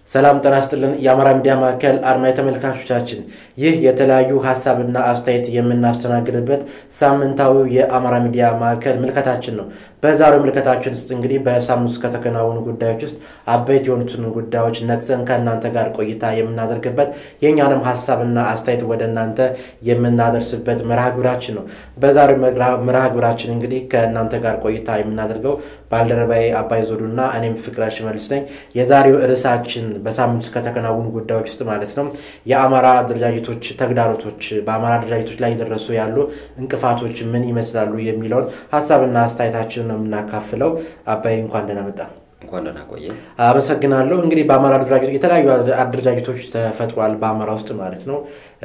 ሰላም ጤና ይስጥልን። የአማራ ሚዲያ ማዕከል አድማጭ ተመልካቾቻችን፣ ይህ የተለያዩ ሀሳብና አስተያየት የምናስተናግድበት ሳምንታዊው የአማራ ሚዲያ ማዕከል ምልከታችን ነው። በዛሬው ምልከታችን ውስጥ እንግዲህ በሳምንት ውስጥ ከተከናወኑ ጉዳዮች ውስጥ አበይት የሆኑትን ጉዳዮች ነቅሰን ከእናንተ ጋር ቆይታ የምናደርግበት የእኛንም ሀሳብና አስተያየት ወደ እናንተ የምናደርስበት መርሃ ግብራችን ነው። በዛሬው መርሃ ግብራችን እንግዲህ ከእናንተ ጋር ቆይታ የምናደርገው ባልደረባዬ አባይ ዞዱና እኔም ፍቅረ ሽመልስ ነኝ። የዛሬው ርዕሳችን በሳምንት ውስጥ ከተከናወኑ ጉዳዮች ውስጥ ማለት ነው የአማራ አደረጃጀቶች ተግዳሮቶች፣ በአማራ አደረጃጀቶች ላይ የደረሱ ያሉ እንቅፋቶች ምን ይመስላሉ የሚለውን ሀሳብና አስተያየታችን ነው የምናካፍለው። አባይ እንኳን ደህና መጣ። እንኳን ደህና ቆየ። አመሰግናለሁ። እንግዲህ በአማራ አደረጃጀቶች የተለያዩ አደረጃጀቶች ተፈጥሯል፣ በአማራ ውስጥ ማለት ነው።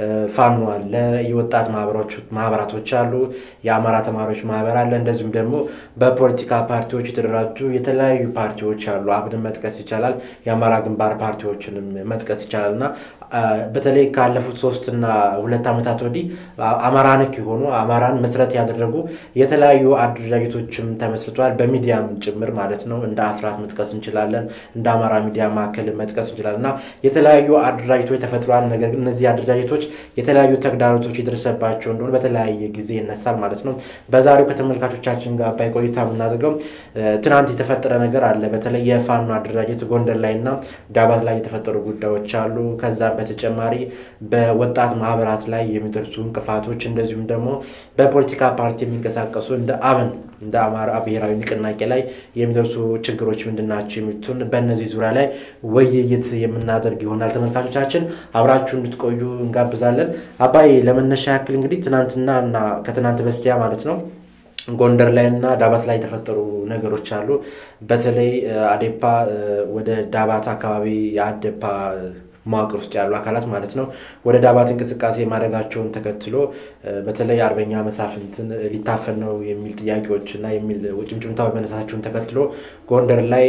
ፋኖ አለ፣ የወጣት ማህበራቶች አሉ፣ የአማራ ተማሪዎች ማህበር አለ። እንደዚሁም ደግሞ በፖለቲካ ፓርቲዎች የተደራጁ የተለያዩ ፓርቲዎች አሉ። አብንን መጥቀስ ይቻላል። የአማራ ግንባር ፓርቲዎችንም መጥቀስ ይቻላል እና በተለይ ካለፉት ሶስትና ሁለት ዓመታት ወዲህ አማራ ነክ የሆኑ አማራን መሰረት ያደረጉ የተለያዩ አደረጃጀቶችም ተመስርተዋል። በሚዲያም ጭምር ማለት ነው። እንደ አስራት መጥቀስ እንችላለን። እንደ አማራ ሚዲያ ማዕከል መጥቀስ እንችላለን እና የተለያዩ አደረጃጀቶች ተፈጥሯል። ነገር ግን እነዚህ አደረጃጀቶች የተለያዩ ተግዳሮቶች የደረሰባቸው እንደሆነ በተለያየ ጊዜ ይነሳል ማለት ነው። በዛሬው ከተመልካቾቻችን ጋር ባይ ቆይታ የምናደርገው ትናንት የተፈጠረ ነገር አለ። በተለይ የፋኖ አደረጃጀት ጎንደር ላይ እና ዳባት ላይ የተፈጠሩ ጉዳዮች አሉ። ከዛ በተጨማሪ በወጣት ማህበራት ላይ የሚደርሱ እንቅፋቶች እንደዚሁም ደግሞ በፖለቲካ ፓርቲ የሚንቀሳቀሱ እንደ አብን እንደ አማራ ብሔራዊ ንቅናቄ ላይ የሚደርሱ ችግሮች ምንድን ናቸው የሚሉትን በእነዚህ ዙሪያ ላይ ውይይት የምናደርግ ይሆናል። ተመልካቾቻችን አብራችሁ እንድትቆዩ እንጋብዛለን። አባይ ለመነሻ ያክል እንግዲህ ትናንትና እና ከትናንት በስቲያ ማለት ነው ጎንደር ላይ እና ዳባት ላይ የተፈጠሩ ነገሮች አሉ። በተለይ አዴፓ ወደ ዳባት አካባቢ የአዴፓ መዋቅር ውስጥ ያሉ አካላት ማለት ነው ወደ ዳባት እንቅስቃሴ ማድረጋቸውን ተከትሎ በተለይ አርበኛ መሳፍንትን ሊታፈን ነው የሚል ጥያቄዎች እና የሚል ጭምጭምታዊ መነሳታቸውን ተከትሎ ጎንደር ላይ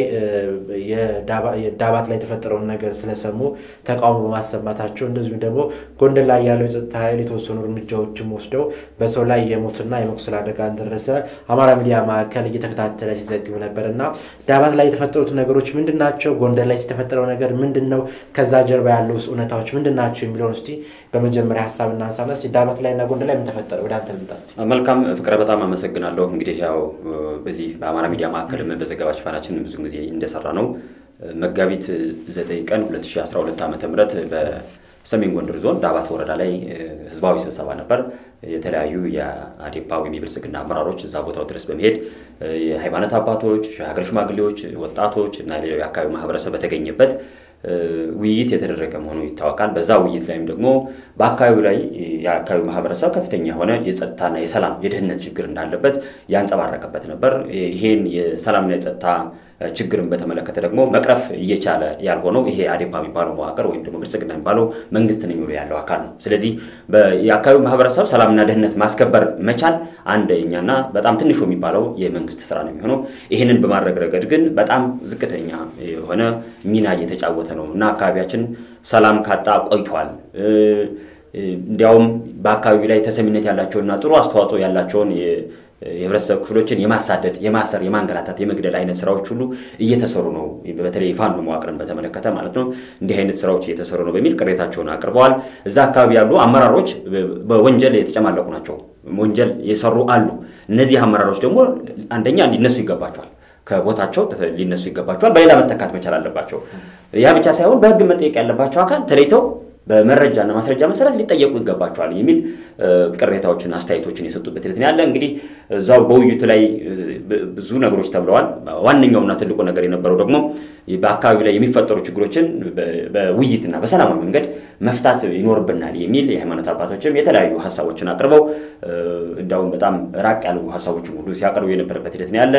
ዳባት ላይ የተፈጠረውን ነገር ስለሰሙ ተቃውሞ በማሰማታቸው እንደዚሁም ደግሞ ጎንደር ላይ ያለው የጸጥታ ኃይል የተወሰኑ እርምጃዎችም ወስደው በሰው ላይ የሞትና የመቁሰል አደጋ እንደደረሰ አማራ ሚዲያ ማዕከል እየተከታተለ ሲዘግብ ነበር እና ዳባት ላይ የተፈጠሩት ነገሮች ምንድን ናቸው? ጎንደር ላይ የተፈጠረው ነገር ምንድን ነው? ከዛ ጀርባ ያለው እውነታዎች ምንድን ናቸው የሚለውን እስኪ በመጀመሪያ ሀሳብ እናንሳና ዳባት ላይ እና ጎንደር ላይ ምን ተፈጠረ? ወደ አንተ ልምጣ እስኪ። መልካም ፍቅረ፣ በጣም አመሰግናለሁ። እንግዲህ ያው በዚህ በአማራ ሚዲያ ማዕከል በዘገባ ሽፋናችን ብዙ ጊዜ እንደሰራ ነው መጋቢት 9 ቀን 2012 ዓ ም በሰሜን ጎንደር ዞን ዳባት ወረዳ ላይ ህዝባዊ ስብሰባ ነበር። የተለያዩ የአዴፓ ወይም የብልጽግና አመራሮች እዛ ቦታው ድረስ በመሄድ የሃይማኖት አባቶች፣ ሀገር ሽማግሌዎች፣ ወጣቶች እና ሌላው የአካባቢ ማህበረሰብ በተገኘበት ውይይት የተደረገ መሆኑ ይታወቃል። በዛ ውይይት ላይም ደግሞ በአካባቢው ላይ የአካባቢው ማህበረሰብ ከፍተኛ የሆነ የጸጥታና የሰላም የደህንነት ችግር እንዳለበት ያንጸባረቀበት ነበር። ይሄን የሰላምና የጸጥታ ችግርን በተመለከተ ደግሞ መቅረፍ እየቻለ ያልሆነው ይሄ አዴፓ የሚባለው መዋቅር ወይም ደግሞ ብልጽግና የሚባለው መንግስት ነኝ ብሎ ያለው አካል ነው። ስለዚህ የአካባቢው ማህበረሰብ ሰላምና ደህንነት ማስከበር መቻል አንደኛና በጣም ትንሹ የሚባለው የመንግስት ስራ ነው የሚሆነው። ይህንን በማድረግ ረገድ ግን በጣም ዝቅተኛ የሆነ ሚና እየተጫወተ ነው እና አካባቢያችን ሰላም ካጣ ቆይቷል። እንዲያውም በአካባቢው ላይ ተሰሚነት ያላቸውና ጥሩ አስተዋጽኦ ያላቸውን የህብረተሰብ ክፍሎችን የማሳደድ፣ የማሰር፣ የማንገላታት፣ የመግደል አይነት ስራዎች ሁሉ እየተሰሩ ነው። በተለይ የፋኖ መዋቅርን በተመለከተ ማለት ነው። እንዲህ አይነት ስራዎች እየተሰሩ ነው በሚል ቅሬታቸውን አቅርበዋል። እዛ አካባቢ ያሉ አመራሮች በወንጀል የተጨማለቁ ናቸው። ወንጀል የሰሩ አሉ። እነዚህ አመራሮች ደግሞ አንደኛ ሊነሱ ይገባቸዋል ከቦታቸው ሊነሱ ይገባቸዋል። በሌላ መተካት መቻል አለባቸው። ያ ብቻ ሳይሆን በህግ መጠየቅ ያለባቸው አካል ተለይተው በመረጃና ማስረጃ መሰረት ሊጠየቁ ይገባቸዋል የሚል ቅሬታዎችን፣ አስተያየቶችን የሰጡበት ሂደት ያለ። እንግዲህ እዛው በውይይቱ ላይ ብዙ ነገሮች ተብለዋል። ዋነኛውና ትልቁ ነገር የነበረው ደግሞ በአካባቢ ላይ የሚፈጠሩ ችግሮችን በውይይትና በሰላማዊ መንገድ መፍታት ይኖርብናል የሚል የሃይማኖት አባቶችም የተለያዩ ሀሳቦችን አቅርበው እንዲያውም በጣም ራቅ ያሉ ሀሳቦችን ሁሉ ሲያቀርቡ የነበረበት ሂደት ነው ያለ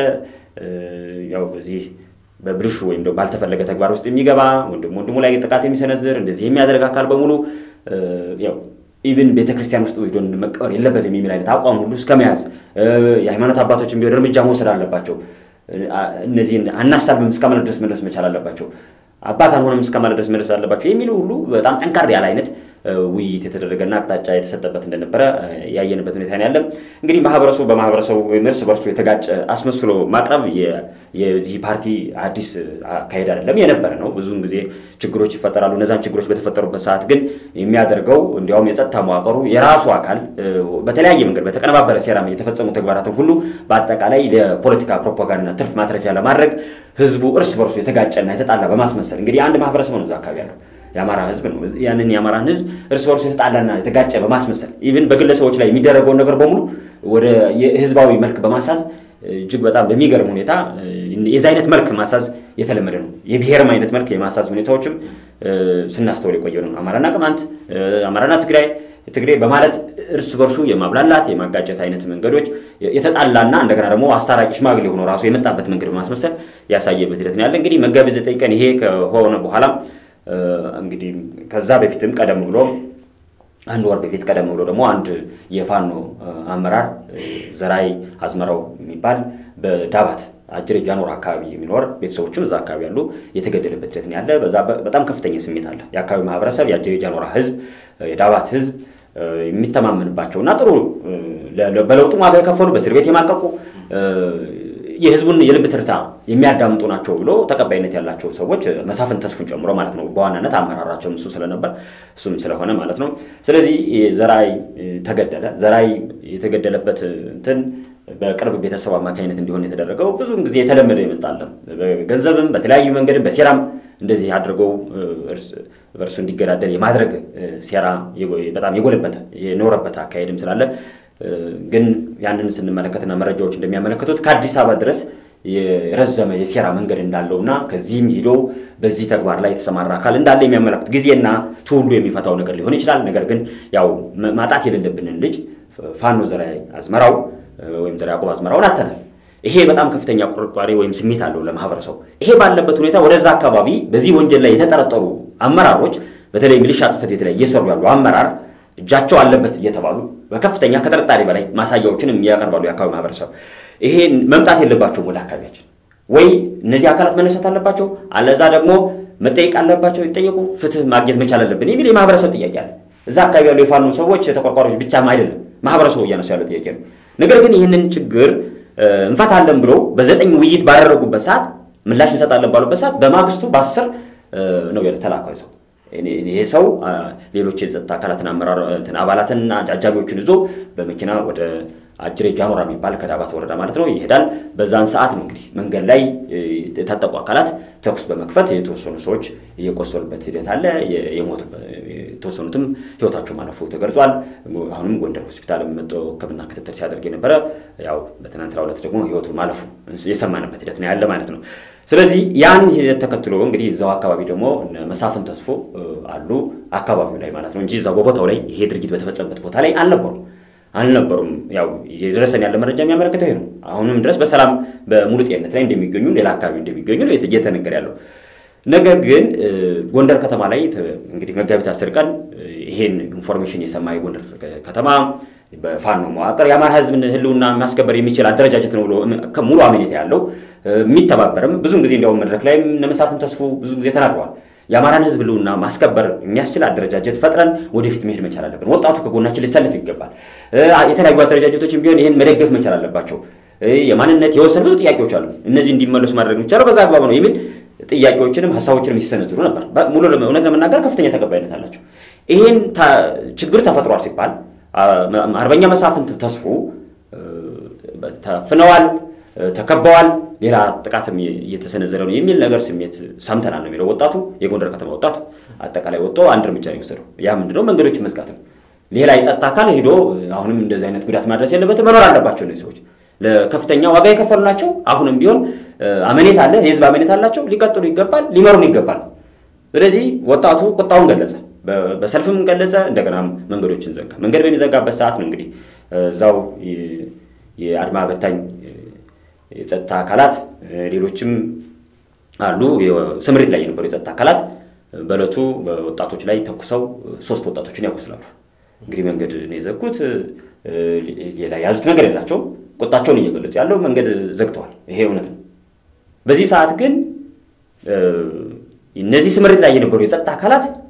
ያው በዚህ በብልሹ ወይም ደግሞ ባልተፈለገ ተግባር ውስጥ የሚገባ ወንድም ወንድሙ ላይ ጥቃት የሚሰነዝር እንደዚህ የሚያደርግ አካል በሙሉ ያው ኢብን ቤተክርስቲያን ውስጥ ወስዶ መቀበር የለበትም የሚል አይነት አቋም ሁሉ እስከ መያዝ የሃይማኖት አባቶችም ቢሆን እርምጃ መውሰድ አለባቸው። እነዚህን አናሳብም እስከ ማለት ድረስ መድረስ መቻል አለባቸው። አባት አልሆነም እስከ ማለት ድረስ መድረስ አለባቸው የሚሉ ሁሉ በጣም ጠንካራ ያለ አይነት ውይይት የተደረገና አቅጣጫ የተሰጠበት እንደነበረ ያየንበት ሁኔታ ያለ። እንግዲህ ማህበረሰቡ በማህበረሰቡ እርስ በርሱ የተጋጨ አስመስሎ ማቅረብ የዚህ ፓርቲ አዲስ አካሄድ አይደለም፣ የነበረ ነው። ብዙውን ጊዜ ችግሮች ይፈጠራሉ። እነዛም ችግሮች በተፈጠሩበት ሰዓት ግን የሚያደርገው እንዲያውም የጸጥታ መዋቅሩ የራሱ አካል በተለያየ መንገድ በተቀነባበረ ሴራ የተፈጸሙ ተግባራትን ሁሉ በአጠቃላይ ለፖለቲካ ፕሮፓጋንዳና ትርፍ ማትረፊያ ለማድረግ ህዝቡ እርስ በርሱ የተጋጨና የተጣላ በማስመሰል እንግዲህ አንድ ማህበረሰብ ነው እዛ አካባቢ ያለው የአማራ ህዝብ ነው። ያንን የአማራን ህዝብ እርስ በርሱ የተጣላና የተጋጨ በማስመሰል ኢቭን በግለሰቦች ላይ የሚደረገውን ነገር በሙሉ ወደ የህዝባዊ መልክ በማሳዝ እጅግ በጣም በሚገርም ሁኔታ የዚ አይነት መልክ ማሳዝ የተለመደ ነው። የብሔርም አይነት መልክ የማሳዝ ሁኔታዎችም ስናስተውል የቆየ ነው። አማራና ቅማንት፣ አማራና ትግራይ ትግሬ በማለት እርስ በርሱ የማብላላት የማጋጨት አይነት መንገዶች የተጣላና እንደገና ደግሞ አስታራቂ ሽማግሌ ሆኖ ራሱ የመጣበት መንገድ በማስመሰል ያሳየበት ሂደት ያለ እንግዲህ መጋቢት ዘጠኝ ቀን ይሄ ከሆነ በኋላ እንግዲህ ከዛ በፊትም ቀደም ብሎ አንድ ወር በፊት ቀደም ብሎ ደግሞ አንድ የፋኖ አመራር ዘራይ አዝመራው የሚባል በዳባት አጅሬ ጃኖር አካባቢ የሚኖር ቤተሰቦችም እዛ አካባቢ ያሉ የተገደለበት ሂደት ያለ። በዛ በጣም ከፍተኛ ስሜት አለ። የአካባቢ ማህበረሰብ፣ የአጅሬ ጃኖራ ህዝብ፣ የዳባት ህዝብ የሚተማመንባቸው እና ጥሩ በለውጡ ዋጋ የከፈሉ በእስር ቤት የማቀቁ የህዝቡን የልብ ትርታ የሚያዳምጡ ናቸው ብሎ ተቀባይነት ያላቸው ሰዎች መሳፍን ተስፉን ጨምሮ ማለት ነው። በዋናነት አመራራቸውም እሱ ስለነበር እሱም ስለሆነ ማለት ነው። ስለዚህ ዘራይ ተገደለ። ዘራይ የተገደለበት እንትን በቅርብ ቤተሰብ አማካኝነት እንዲሆን የተደረገው ብዙውን ጊዜ የተለመደ ይመጣለን። በገንዘብም በተለያዩ መንገድም በሴራም እንደዚህ አድርገው በእርሱ እንዲገዳደል የማድረግ ሴራ በጣም የጎለበት የኖረበት አካሄድም ስላለ ግን ያንን ስንመለከትና መረጃዎች እንደሚያመለክቱት ከአዲስ አበባ ድረስ የረዘመ የሴራ መንገድ እንዳለውና ከዚህም ሂዶ በዚህ ተግባር ላይ የተሰማራ አካል እንዳለ የሚያመለክት ጊዜና ትውሉ የሚፈታው ነገር ሊሆን ይችላል። ነገር ግን ያው ማጣት የሌለብንን ልጅ ፋኖ ዘርዓ አዝመራው ወይም ዘርዓ ያዕቆብ አዝመራውን አተናል። ይሄ በጣም ከፍተኛ ቁርቋሬ ወይም ስሜት አለው ለማህበረሰቡ። ይሄ ባለበት ሁኔታ ወደዛ አካባቢ በዚህ ወንጀል ላይ የተጠረጠሩ አመራሮች በተለይ ሚሊሻ ጽሕፈት ቤት ላይ እየሰሩ ያሉ አመራር እጃቸው አለበት እየተባሉ በከፍተኛ ከጥርጣሬ በላይ ማሳያዎችን ያቀርባሉ። የአካባቢ ማህበረሰብ ይሄ መምጣት የለባቸውም ወደ አካባቢያችን፣ ወይ እነዚህ አካላት መነሳት አለባቸው፣ አለዛ ደግሞ መጠየቅ አለባቸው፣ ይጠየቁ፣ ፍትህ ማግኘት መቻል አለብን የሚል የማህበረሰብ ጥያቄ አለ። እዛ አካባቢ ያሉ የፋኖ ሰዎች ተቆርቋሪዎች ብቻም አይደለም ማህበረሰቡ እያነሱ ያለው ጥያቄ ነው። ነገር ግን ይህንን ችግር እንፈታለን ብሎ በዘጠኝ ውይይት ባደረጉበት ሰዓት ምላሽ እንሰጣለን ባሉበት ሰዓት በማግስቱ በአስር ነው የተላከው ሰው ይሄ ሰው ሌሎች የጸጥታ አካላትን አመራር አባላትንና አጃቢዎችን ይዞ በመኪና ወደ አጅሬ ጃኖራ የሚባል ከዳባት ወረዳ ማለት ነው ይሄዳል። በዛን ሰዓት ነው እንግዲህ መንገድ ላይ የታጠቁ አካላት ተኩስ በመክፈት የተወሰኑ ሰዎች እየቆሰሉበት ሂደት አለ። የሞቱ የተወሰኑትም ህይወታቸው ማለፉ ተገልጿል። አሁንም ጎንደር ሆስፒታል መጥቶ ሕክምና ክትትል ሲያደርግ የነበረ ያው በትናንትናው ዕለት ደግሞ ህይወቱ ማለፉ የሰማንበት ሂደት ነው ያለ ማለት ነው። ስለዚህ ያን ሂደት ተከትሎ እንግዲህ እዛው አካባቢ ደግሞ መሳፍን ተስፎ አሉ አካባቢው ላይ ማለት ነው እንጂ እዛው በቦታው ላይ ይሄ ድርጊት በተፈጸመበት ቦታ ላይ አልነበሩም አልነበሩም። ያው የደረሰን ያለ መረጃ የሚያመለክተው ይሄ ነው። አሁንም ድረስ በሰላም በሙሉ ጤንነት ላይ እንደሚገኙ ሌላ አካባቢ እንደሚገኙ ነው እየተነገረ ያለው። ነገር ግን ጎንደር ከተማ ላይ እንግዲህ መጋቢት አስር ቀን ይሄን ኢንፎርሜሽን የሰማ የጎንደር ከተማ በፋኖ መዋቅር የአማራ ህዝብን ህልውና ማስከበር የሚችል አደረጃጀት ነው ብሎ ሙሉ አመኔታ ያለው የሚተባበርም ብዙን ጊዜ እንዲያውም መድረክ ላይ እነ መሳፍን ተስፉ ብዙ ጊዜ ተናግረዋል። የአማራን ህዝብ ህልውና ማስከበር የሚያስችል አደረጃጀት ፈጥረን ወደፊት መሄድ መቻል አለብን። ወጣቱ ከጎናችን ሊሰልፍ ይገባል። የተለያዩ አደረጃጀቶችም ቢሆን ይህን መደገፍ መቻል አለባቸው። የማንነት የወሰን ብዙ ጥያቄዎች አሉ። እነዚህ እንዲመለሱ ማድረግ የሚቻለው በዛ አግባብ ነው የሚል ጥያቄዎችንም ሀሳቦችንም ሲሰነዝሩ ነበር። ሙሉ እውነት ለመናገር ከፍተኛ ተቀባይነት አላቸው። ይህን ችግር ተፈጥሯል ሲባል አርበኛ መሳፍንት ተስፉ ተፍነዋል፣ ተከበዋል፣ ሌላ ጥቃትም እየተሰነዘረ ነው የሚል ነገር ስሜት ሰምተናል ነው የሚለው ወጣቱ። የጎንደር ከተማ ወጣት አጠቃላይ ወጥቶ አንድ እርምጃ ነው የወሰደው። ያ ምንድነው? መንገዶች መዝጋት ነው። ሌላ የጸጥታ አካል ሄዶ አሁንም እንደዚህ አይነት ጉዳት ማድረስ የለበትም። መኖር አለባቸው እነዚህ ሰዎች ለከፍተኛ ዋጋ የከፈሉ ናቸው። አሁንም ቢሆን አመኔት አለ፣ የህዝብ አመኔት አላቸው። ሊቀጥሉ ይገባል፣ ሊመሩን ይገባል። ስለዚህ ወጣቱ ቁጣውን ገለጸ፣ በሰልፍም ገለጸ። እንደገና መንገዶችን ዘጋ። መንገድ በሚዘጋበት ሰዓት ነው እንግዲህ እዛው የአድማ በታኝ የጸጥታ አካላት ሌሎችም አሉ ስምሪት ላይ የነበሩ የጸጥታ አካላት በእለቱ በወጣቶች ላይ ተኩሰው ሶስት ወጣቶችን ያቆስላሉ። እንግዲህ መንገድ ነው የዘጉት። ሌላ የያዙት ነገር የላቸውም። ቁጣቸውን እየገለጹ ያለው መንገድ ዘግተዋል። ይሄ እውነት ነው። በዚህ ሰዓት ግን እነዚህ ስምሪት ላይ የነበሩ የጸጥታ አካላት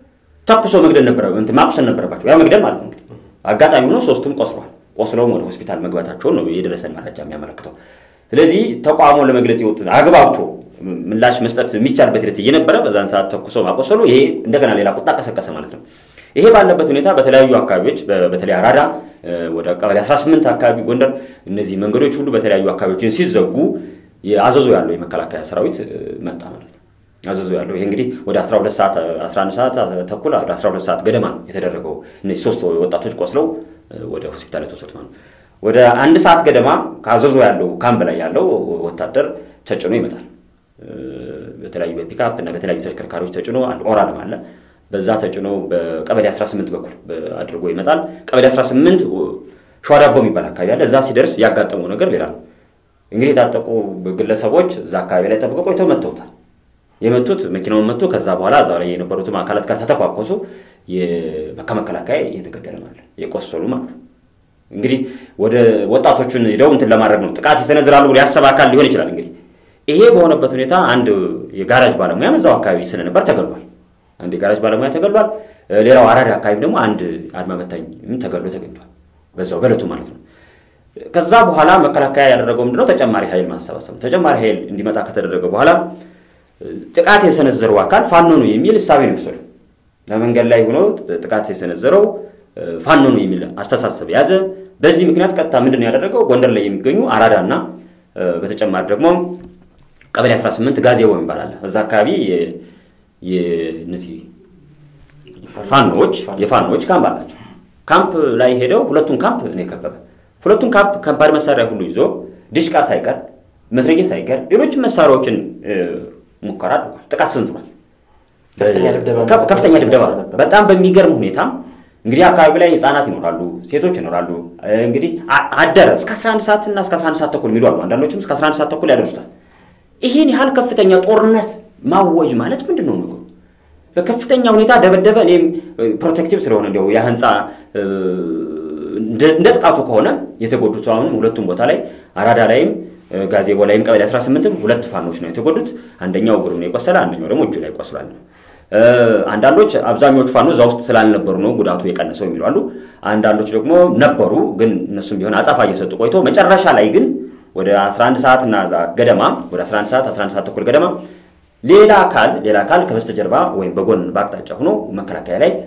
ተኩሶ መግደል ነበረ ማቁሰል ነበረባቸው። ያ መግደል ማለት ነው እንግዲህ አጋጣሚ ሆኖ ሶስቱም ቆስሏል። ቆስለውም ወደ ሆስፒታል መግባታቸውን ነው የደረሰን መረጃ የሚያመለክተው። ስለዚህ ተቋሙን ለመግለጽ የወጡ አግባብቶ ምላሽ መስጠት የሚቻልበት ሂደት እየነበረ በዛን ሰዓት ተኩሶ ማቆሰሉ ይሄ እንደገና ሌላ ቁጣ ቀሰቀሰ ማለት ነው። ይሄ ባለበት ሁኔታ በተለያዩ አካባቢዎች በተለይ አራዳ ወደ ቀበሌ 18 አካባቢ ጎንደር፣ እነዚህ መንገዶች ሁሉ በተለያዩ አካባቢዎችን ሲዘጉ አዘዞ ያለው የመከላከያ ሰራዊት መጣ ማለት ነው። አዘዞ ያለው ይሄ እንግዲህ ወደ 12 ሰዓት 11 ሰዓት ተኩል ወደ 12 ሰዓት ገደማ ነው የተደረገው። እነዚህ ሶስት ወጣቶች ቆስለው ወደ ሆስፒታል የተወሰዱት ማለት ነው። ወደ አንድ ሰዓት ገደማ ከአዘዞ ያለው ካምፕ ላይ ያለው ወታደር ተጭኖ ይመጣል። በተለያዩ በፒካፕ እና በተለያዩ ተሽከርካሪዎች ተጭኖ አንድ ኦራልም አለ። በዛ ተጭኖ በቀበሌ 18 በኩል አድርጎ ይመጣል። ቀበሌ 18 ሸዋዳቦ የሚባል አካባቢ አለ። እዛ ሲደርስ ያጋጠመው ነገር ሌላ ነው። እንግዲህ የታጠቁ ግለሰቦች እዛ አካባቢ ላይ ጠብቀው ቆይተው መተውታል። የመቱት መኪናውን መቱ። ከዛ በኋላ እዛ ላይ የነበሩትም አካላት ጋር ተተኳኮሱ። ከመከላከያ የተገደለ ማለት የቆሰሉ ማለት እንግዲህ ወደ ወጣቶቹን ሄደው እንትን ለማድረግ ነው ጥቃት ይሰነዝራሉ ብሎ ያሰበ አካል ሊሆን ይችላል። እንግዲህ ይሄ በሆነበት ሁኔታ አንድ የጋራጅ ባለሙያ እዛው አካባቢ ስለነበር ተገሏል። አንድ የጋራጅ ባለሙያ ተገሏል። ሌላው አራዳ አካባቢ ደግሞ አንድ አድማ በታኝ ተገሎ ተገኝቷል። በዛው በለቱ ማለት ነው። ከዛ በኋላ መከላከያ ያደረገው ምንድነው? ተጨማሪ ኃይል ማሰባሰብ። ተጨማሪ ኃይል እንዲመጣ ከተደረገ በኋላ ጥቃት የሰነዘረው አካል ፋኖ ነው የሚል እሳቤ ነው የወሰዱ። በመንገድ ላይ ሆኖ ጥቃት የሰነዘረው ፋኖ ነው የሚል አስተሳሰብ ያዘ። በዚህ ምክንያት ቀጥታ ምንድን ነው ያደረገው? ጎንደር ላይ የሚገኙ አራዳ እና በተጨማሪ ደግሞ ቀበሌ 18 ጋዜቦ ይባላል። እዛ አካባቢ እነዚህ ፋኖዎች የፋኖዎች ካምፕ አላቸው። ካምፕ ላይ ሄደው ሁለቱን ካምፕ ነው የከበበ። ሁለቱን ካምፕ ከባድ መሳሪያ ሁሉ ይዞ ድሽቃ ሳይቀር መትረየስ ሳይቀር ሌሎችም መሳሪያዎችን ሙከራ አድርጓል። ጥቃት ሰንዝሯል። ከፍተኛ ድብደባ በጣም በሚገርም ሁኔታ እንግዲህ አካባቢ ላይ ህፃናት ይኖራሉ፣ ሴቶች ይኖራሉ። እንግዲህ አደረ እስከ 11 ሰዓት እና እስከ 11 ሰዓት ተኩል የሚሉ አሉ። አንዳንዶችም እስከ 11 ሰዓት ተኩል ያደርሱታል። ይህን ያህል ከፍተኛ ጦርነት ማወጅ ማለት ምንድን ነው ነገሩ? በከፍተኛ ሁኔታ ደበደበ። እኔም ፕሮቴክቲቭ ስለሆነ እንዲያው ያ ህንፃ እንደ ጥቃቱ ከሆነ የተጎዱት አሁንም ሁለቱም ቦታ ላይ አራዳ ላይም ጋዜቦ ላይም ቀበሌ 18ም ሁለት ፋኖች ነው የተጎዱት። አንደኛው እግሩ ነው የቆሰለ፣ አንደኛው ደግሞ እጁ ላይ ቆስሏል። አንዳንዶች አብዛኞቹ ፋኖ እዛ ውስጥ ስላልነበሩ ነው ጉዳቱ የቀነሰው የሚሉ አሉ። አንዳንዶች ደግሞ ነበሩ፣ ግን እነሱም ቢሆን አጻፋ እየሰጡ ቆይቶ መጨረሻ ላይ ግን ወደ 11 ሰዓት እና ገደማ ወደ 11 ሰዓት 11 ሰዓት ተኩል ገደማ ሌላ አካል ሌላ አካል ከበስተጀርባ ወይም በጎን በአቅጣጫ ሆኖ መከላከያ ላይ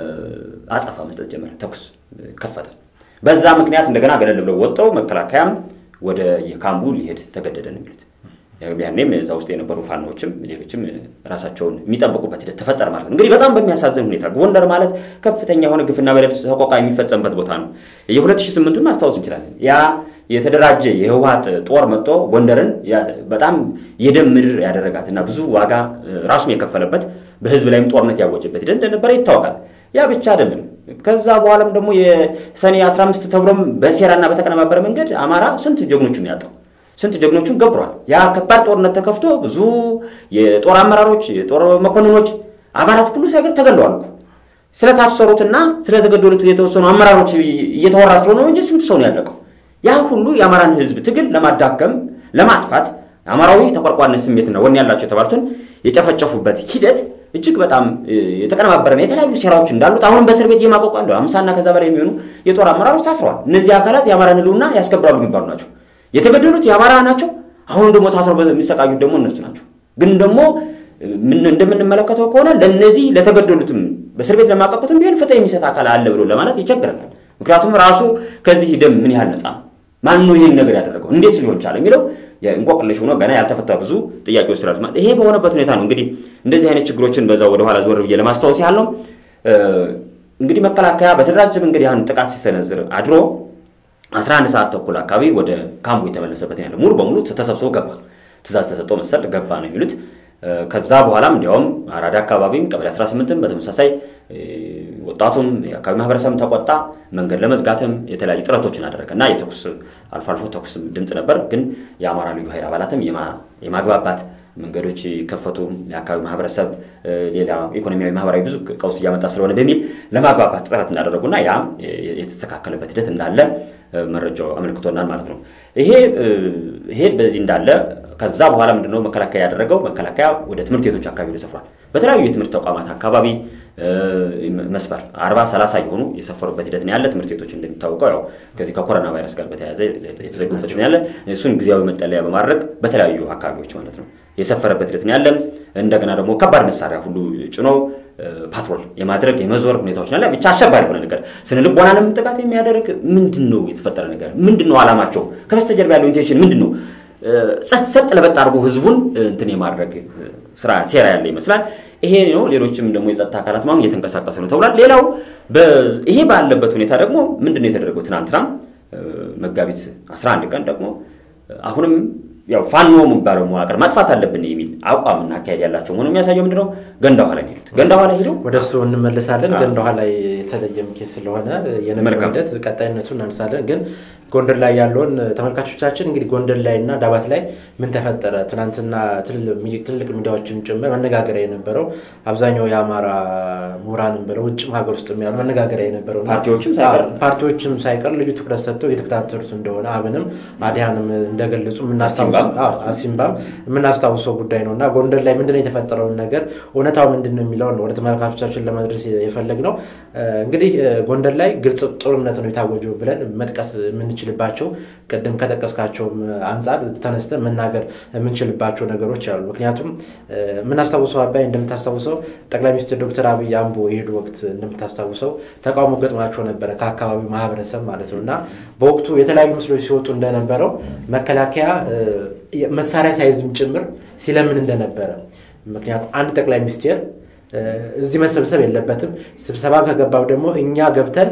አጸፋ መስጠት ጀመረ። ተኩስ ከፈተ። በዛ ምክንያት እንደገና ገለል ብለው ወጥተው መከላከያም ወደ የካምቡ ሊሄድ ተገደደ ነው የሚሉት። ያኔም እዛ ውስጥ የነበሩ ፋኖዎችም ሌሎችም ራሳቸውን የሚጠብቁበት ሂደት ተፈጠረ ማለት ነው። እንግዲህ በጣም በሚያሳዝን ሁኔታ ጎንደር ማለት ከፍተኛ የሆነ ግፍና በደል ሰቆቃ የሚፈጸምበት ቦታ ነው። የ2008ቱን ማስታወስ እንችላለን። ያ የተደራጀ የህወሀት ጦር መጥቶ ጎንደርን በጣም የደም ምድር ያደረጋትና ብዙ ዋጋ ራሱን የከፈለበት በህዝብ ላይም ጦርነት ያወጀበት ሂደት እንደነበረ ይታወቃል። ያ ብቻ አይደለም። ከዛ በኋላም ደግሞ የሰኔ 15 ተብሎም በሴራና በተቀነባበረ መንገድ አማራ ስንት ጀግኖቹን ያጣው ስንት ጀግኖቹን ገብሯል። ያ ከባድ ጦርነት ተከፍቶ ብዙ የጦር አመራሮች፣ የጦር መኮንኖች፣ አባላት ሁሉ ሳይቀር ተገለዋል። ስለታሰሩትና ስለተገደሉት የተወሰኑ አመራሮች እየተወራ ስለሆነ እንጂ ስንት ሰው ነው ያለቀው? ያ ሁሉ የአማራን ህዝብ ትግል ለማዳከም ለማጥፋት አማራዊ ተቆርቋሪነት ስሜትና ወኔ ያላቸው የተባሉትን የጨፈጨፉበት ሂደት እጅግ በጣም የተቀነባበረና የተለያዩ ሴራዎች እንዳሉት አሁንም በእስር ቤት እየማቀቁ ያለው አምሳና ከዛ በላይ የሚሆኑ የጦር አመራሮች ታስረዋል። እነዚህ አካላት የአማራን ህልውና ያስከብራሉ የሚባሉ ናቸው። የተገደሉት የአማራ ናቸው። አሁን ደግሞ ታስረው የሚሰቃዩት ደግሞ እነሱ ናቸው። ግን ደግሞ እንደምንመለከተው ከሆነ ለነዚህ ለተገደሉትም በእስር ቤት ለማቀቁትም ቢሆን ፍትህ የሚሰጥ አካል አለ ብሎ ለማለት ይቸግረናል። ምክንያቱም ራሱ ከዚህ ደም ምን ያህል ነፃ ማን ነው ይህን ነገር ያደረገው እንዴት ሊሆን ቻለ የሚለው እንቆቅልሽ ሆኖ ገና ያልተፈታ ብዙ ጥያቄዎች ስላሉት ማለት ይሄ በሆነበት ሁኔታ ነው እንግዲህ እንደዚህ አይነት ችግሮችን በዛ ወደኋላ ዞር ብዬ ለማስታወስ ያህል ነው። እንግዲህ መከላከያ በተደራጀ መንገድ ያን ጥቃት ሲሰነዝር አድሮ 11 ሰዓት ተኩል አካባቢ ወደ ካምቡ የተመለሰበት ያለ ሙሉ በሙሉ ተሰብስቦ ገባ። ትእዛዝ ተሰጠው መሰል ገባ ነው የሚሉት። ከዛ በኋላም እንዲያውም አራዳ አካባቢም ቀበሌ 18ም በተመሳሳይ ወጣቱም የአካባቢ ማህበረሰብም ተቆጣ። መንገድ ለመዝጋትም የተለያዩ ጥረቶችን አደረገ እና የተኩስ አልፎ አልፎ ተኩስ ድምፅ ነበር። ግን የአማራ ልዩ ኃይል አባላትም የማግባባት መንገዶች ከፈቱ። የአካባቢ ማህበረሰብ ሌላ ኢኮኖሚያዊ፣ ማህበራዊ ብዙ ቀውስ እያመጣ ስለሆነ በሚል ለማግባባት ጥረት እንዳደረጉና ያ የተስተካከለበት ሂደት እንዳለ መረጃው አመልክቶናል ማለት ነው። ይሄ ይሄ በዚህ እንዳለ ከዛ በኋላ ምንድነው መከላከያ ያደረገው? መከላከያ ወደ ትምህርት ቤቶች አካባቢ ተሰፍሯል። በተለያዩ የትምህርት ተቋማት አካባቢ መስፈር አርባ ሰላሳ የሆኑ የሰፈሩበት ሂደት ነው ያለ። ትምህርት ቤቶች እንደሚታወቀው ያው ከዚህ ከኮሮና ቫይረስ ጋር በተያያዘ የተዘጉበት ነው ያለ። እሱን ጊዜያዊ መጠለያ በማድረግ በተለያዩ አካባቢዎች ማለት ነው የሰፈረበት ሂደት ነው ያለን። እንደገና ደግሞ ከባድ መሳሪያ ሁሉ ጭኖ ፓትሮል የማድረግ የመዞር ሁኔታዎች ናለ። ብቻ አሸባሪ የሆነ ነገር ስነ ልቦናንም ጥቃት የሚያደርግ ምንድን ነው የተፈጠረ ነገር ምንድን ነው አላማቸው ከበስተጀርባ ያለው ኢንቴንሽን ምንድን ነው? ሰጥ ለበጥ አድርጎ ህዝቡን እንትን የማድረግ ስራ ሴራ ያለ ይመስላል። ይሄ ነው። ሌሎችም ደግሞ የጸጥታ አካላት ማሁን እየተንቀሳቀሱ ነው ተብሏል። ሌላው ይሄ ባለበት ሁኔታ ደግሞ ምንድን ነው የተደረገው? ትናንትና መጋቢት 11 ቀን ደግሞ አሁንም ያው ፋኖ የሚባለው መዋቅር ማጥፋት አለብን የሚል አቋምና አካሄድ ያላቸው መሆኑ የሚያሳየው ምንድነው? ገንዳ ውሃ ላይ ሄዱት። ገንዳ ውሃ ላይ ሄደው ወደ እሱ እንመለሳለን። ገንዳ ውሃ ላይ የተለየም ኬስ ስለሆነ የነበረው ሂደት ቀጣይነቱ እናነሳለን። ግን ጎንደር ላይ ያለውን ተመልካቾቻችን እንግዲህ ጎንደር ላይ እና ዳባት ላይ ምን ተፈጠረ? ትናንትና ትልልቅ ሚዲያዎችን ጭምር መነጋገሪያ የነበረው አብዛኛው የአማራ ምሁራንም ብለው ውጭም ሀገር ውስጥ ያሉ መነጋገሪያ የነበረው ፓርቲዎችም ሳይቀር ልዩ ትኩረት ሰጥተው የተከታተሉት እንደሆነ አብንም አዲያንም እንደገለጹ አሲምባም የምናስታውሰው ጉዳይ ነው እና ጎንደር ላይ ምንድነው የተፈጠረውን ነገር እውነታው ምንድን ነው የሚለውን ወደ ተመልካቾቻችን ለመድረስ የፈለግ ነው። እንግዲህ ጎንደር ላይ ግልጽ ጦርነት ነው የታወጀው ብለን መጥቀስ የምንችልባቸው ቅድም ከጠቀስካቸውም አንጻር ተነስተን መናገር የምንችልባቸው ነገሮች አሉ። ምክንያቱም የምናስታውሰው አባይ እንደምታስታውሰው ጠቅላይ ሚኒስትር ዶክተር አብይ አምቦ የሄዱ ወቅት እንደምታስታውሰው ተቃውሞ ገጥሟቸው ነበረ ከአካባቢው ማህበረሰብ ማለት ነው እና በወቅቱ የተለያዩ ምስሎች ሲወጡ እንደነበረው መከላከያ መሳሪያ ሳይዝም ጭምር ሲለምን እንደነበረ ምክንያቱም አንድ ጠቅላይ ሚኒስቴር እዚህ መሰብሰብ የለበትም። ስብሰባ ከገባው ደግሞ እኛ ገብተን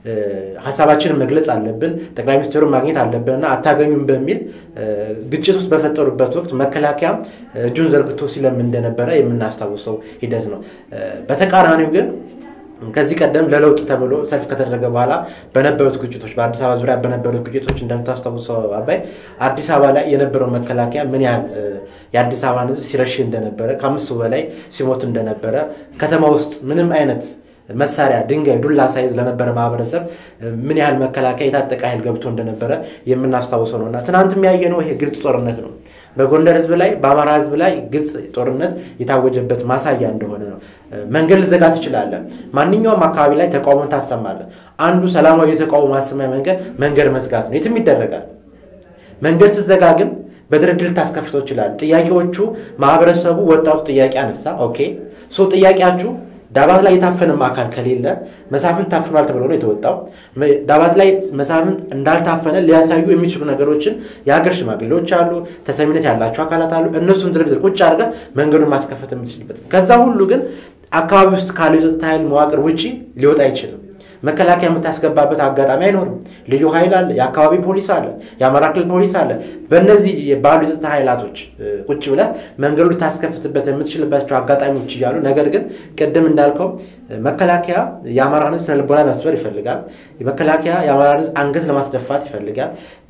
ሀሳባችንን መግለጽ አለብን፣ ጠቅላይ ሚኒስትሩን ማግኘት አለብንና አታገኙም በሚል ግጭት ውስጥ በፈጠሩበት ወቅት መከላከያ እጁን ዘርግቶ ሲለምን እንደነበረ የምናስታውሰው ሂደት ነው። በተቃራኒው ግን ከዚህ ቀደም ለለውጥ ተብሎ ሰልፍ ከተደረገ በኋላ በነበሩት ግጭቶች በአዲስ አበባ ዙሪያ በነበሩት ግጭቶች እንደምታስታውሰው አባይ አዲስ አበባ ላይ የነበረው መከላከያ ምን ያህል የአዲስ አበባን ሕዝብ ሲረሽ እንደነበረ ከአምስት ሰው በላይ ሲሞት እንደነበረ ከተማ ውስጥ ምንም አይነት መሳሪያ ድንጋይ፣ ዱላ ሳይዝ ለነበረ ማህበረሰብ ምን ያህል መከላከያ የታጠቀ ኃይል ገብቶ እንደነበረ የምናስታውሰው ነው እና ትናንት የሚያየነው ይሄ ግልጽ ጦርነት ነው። በጎንደር ህዝብ ላይ በአማራ ህዝብ ላይ ግልጽ ጦርነት የታወጀበት ማሳያ እንደሆነ ነው። መንገድ ልዘጋ ትችላለህ። ማንኛውም አካባቢ ላይ ተቃውሞን ታሰማለህ። አንዱ ሰላማዊ የተቃውሞ ማሰማያ መንገድ መንገድ መዝጋት ነው። የትም ይደረጋል። መንገድ ስትዘጋ ግን በድርድር ታስከፍተው ይችላል። ጥያቄዎቹ ማህበረሰቡ ወጣቱ ጥያቄ አነሳ። ኦኬ ሶ ጥያቄያችሁ ዳባት ላይ የታፈነም አካል ከሌለ መሳፍንት ታፍኗል ተብሎ ነው የተወጣው። ዳባት ላይ መሳፍንት እንዳልታፈነ ሊያሳዩ የሚችሉ ነገሮችን የሀገር ሽማግሌዎች አሉ፣ ተሰሚነት ያላቸው አካላት አሉ። እነሱን ድርድር ቁጭ አድርገህ መንገዱን ማስከፈት የምትችልበት ከዛ ሁሉ ግን አካባቢ ውስጥ ካለው የጸጥታ ኃይል መዋቅር ውጭ ሊወጣ አይችልም። መከላከያ የምታስገባበት አጋጣሚ አይኖርም። ልዩ ኃይል አለ፣ የአካባቢ ፖሊስ አለ፣ የአማራ ክልል ፖሊስ አለ። በእነዚህ ባሉ የጸጥታ ኃይላቶች ቁጭ ብለህ መንገዱ ልታስከፍትበት የምትችልባቸው አጋጣሚዎች እያሉ ነገር ግን ቅድም እንዳልከው መከላከያ የአማራን ሕዝብ ስነልቦና ለመስበር ይፈልጋል። መከላከያ የአማራን ሕዝብ አንገት ለማስደፋት ይፈልጋል።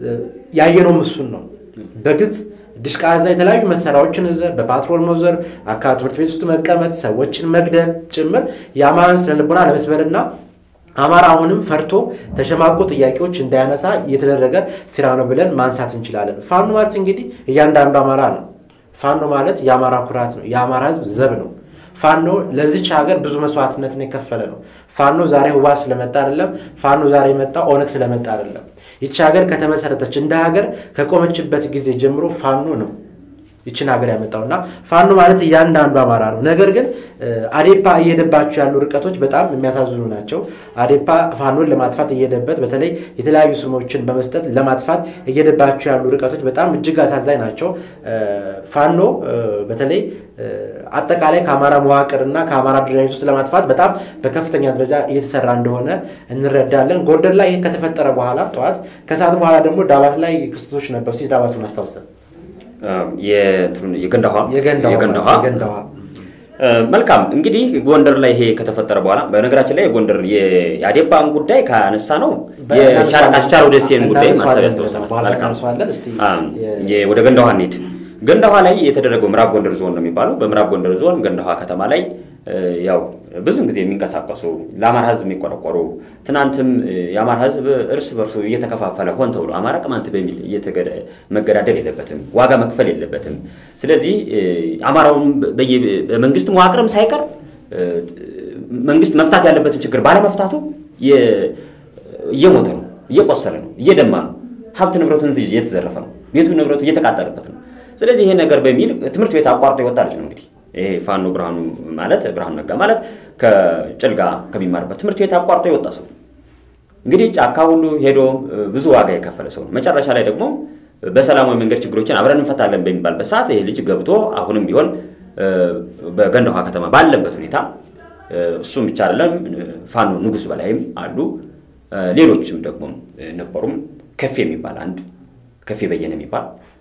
ያየነውም እሱን ነው በግልጽ ድሽቃ እዛ የተለያዩ መሳሪያዎችን ዘር በፓትሮል መዞር አካባቢ ትምህርት ቤት ውስጥ መቀመጥ ሰዎችን መግደል ጭምር የአማራን ስነልቦና ለመስበርና አማራ አሁንም ፈርቶ ተሸማቆ ጥያቄዎች እንዳያነሳ እየተደረገ ስራ ነው ብለን ማንሳት እንችላለን። ፋኖ ማለት እንግዲህ እያንዳንዱ አማራ ነው። ፋኖ ማለት የአማራ ኩራት ነው። የአማራ ህዝብ ዘብ ነው። ፋኖ ለዚች ሀገር ብዙ መስዋዕትነትን የከፈለ ነው። ፋኖ ዛሬ ህዋ ስለመጣ አይደለም። ፋኖ ዛሬ የመጣ ኦነግ ስለመጣ አይደለም። ይቺ ሀገር ከተመሰረተች እንደ ሀገር ከቆመችበት ጊዜ ጀምሮ ፋኖ ነው ይችን ሀገር ያመጣው እና ፋኖ ማለት እያንዳንዱ አማራ ነው። ነገር ግን አዴፓ እየሄደባቸው ያሉ ርቀቶች በጣም የሚያሳዝኑ ናቸው። አዴፓ ፋኖን ለማጥፋት እየሄደበት በተለይ የተለያዩ ስሞችን በመስጠት ለማጥፋት እየሄደባቸው ያሉ ርቀቶች በጣም እጅግ አሳዛኝ ናቸው። ፋኖ በተለይ አጠቃላይ ከአማራ መዋቅር እና ከአማራ አደረጃጀት ውስጥ ለማጥፋት በጣም በከፍተኛ ደረጃ እየተሰራ እንደሆነ እንረዳለን። ጎንደር ላይ ይህ ከተፈጠረ በኋላ ጠዋት ከሰዓት በኋላ ደግሞ ዳባት ላይ ክስተቶች ነበሩ። ሲ ዳባቱን አስታውሰን የገንዳ ውሃ መልካም እንግዲህ ጎንደር ላይ ይሄ ከተፈጠረ በኋላ በነገራችን ላይ ጎንደር የአዴፓን ጉዳይ ካነሳ ነው አስቻለው ደሴን ጉዳይ ማሰብ ያስታውሰናል። ወደ ገንዳ ውሃ እንሂድ። ገንዳ ውሃ ላይ የተደረገው ምዕራብ ጎንደር ዞን ነው የሚባለው። በምዕራብ ጎንደር ዞን ገንዳ ውሃ ከተማ ላይ ያው ብዙን ጊዜ የሚንቀሳቀሱ ለአማራ ሕዝብ የሚቆረቆሩ ትናንትም የአማራ ሕዝብ እርስ በርሱ እየተከፋፈለ ሆን ተብሎ አማራ ቅማንት በሚል መገዳደል የለበትም፣ ዋጋ መክፈል የለበትም። ስለዚህ አማራውን በመንግስት መዋቅርም ሳይቀር መንግስት መፍታት ያለበትን ችግር ባለመፍታቱ እየሞተ ነው፣ እየቆሰለ ነው፣ እየደማ ነው፣ ሀብት ንብረቱን እየተዘረፈ ነው፣ ቤቱ ንብረቱ እየተቃጠለበት ነው። ስለዚህ ይሄ ነገር በሚል ትምህርት ቤት አቋርጦ የወጣ ልጅ ነው እንግዲህ ይሄ ፋኖ ብርሃኑ ማለት ብርሃኑ ነጋ ማለት ከጭልጋ ከሚማርበት ትምህርት ቤት አቋርጦ የወጣ ሰው እንግዲህ ጫካ ሁሉ ሄዶ ብዙ ዋጋ የከፈለ ሰው ነው። መጨረሻ ላይ ደግሞ በሰላማዊ መንገድ ችግሮችን አብረን እንፈታለን በሚባልበት ሰዓት ይህ ልጅ ገብቶ አሁንም ቢሆን በገንደ ውሃ ከተማ ባለበት ሁኔታ እሱም ብቻ አይደለም፣ ፋኖ ንጉስ በላይም አሉ፣ ሌሎችም ደግሞ ነበሩም። ከፌ የሚባል አንድ ከፌ በየነ የሚባል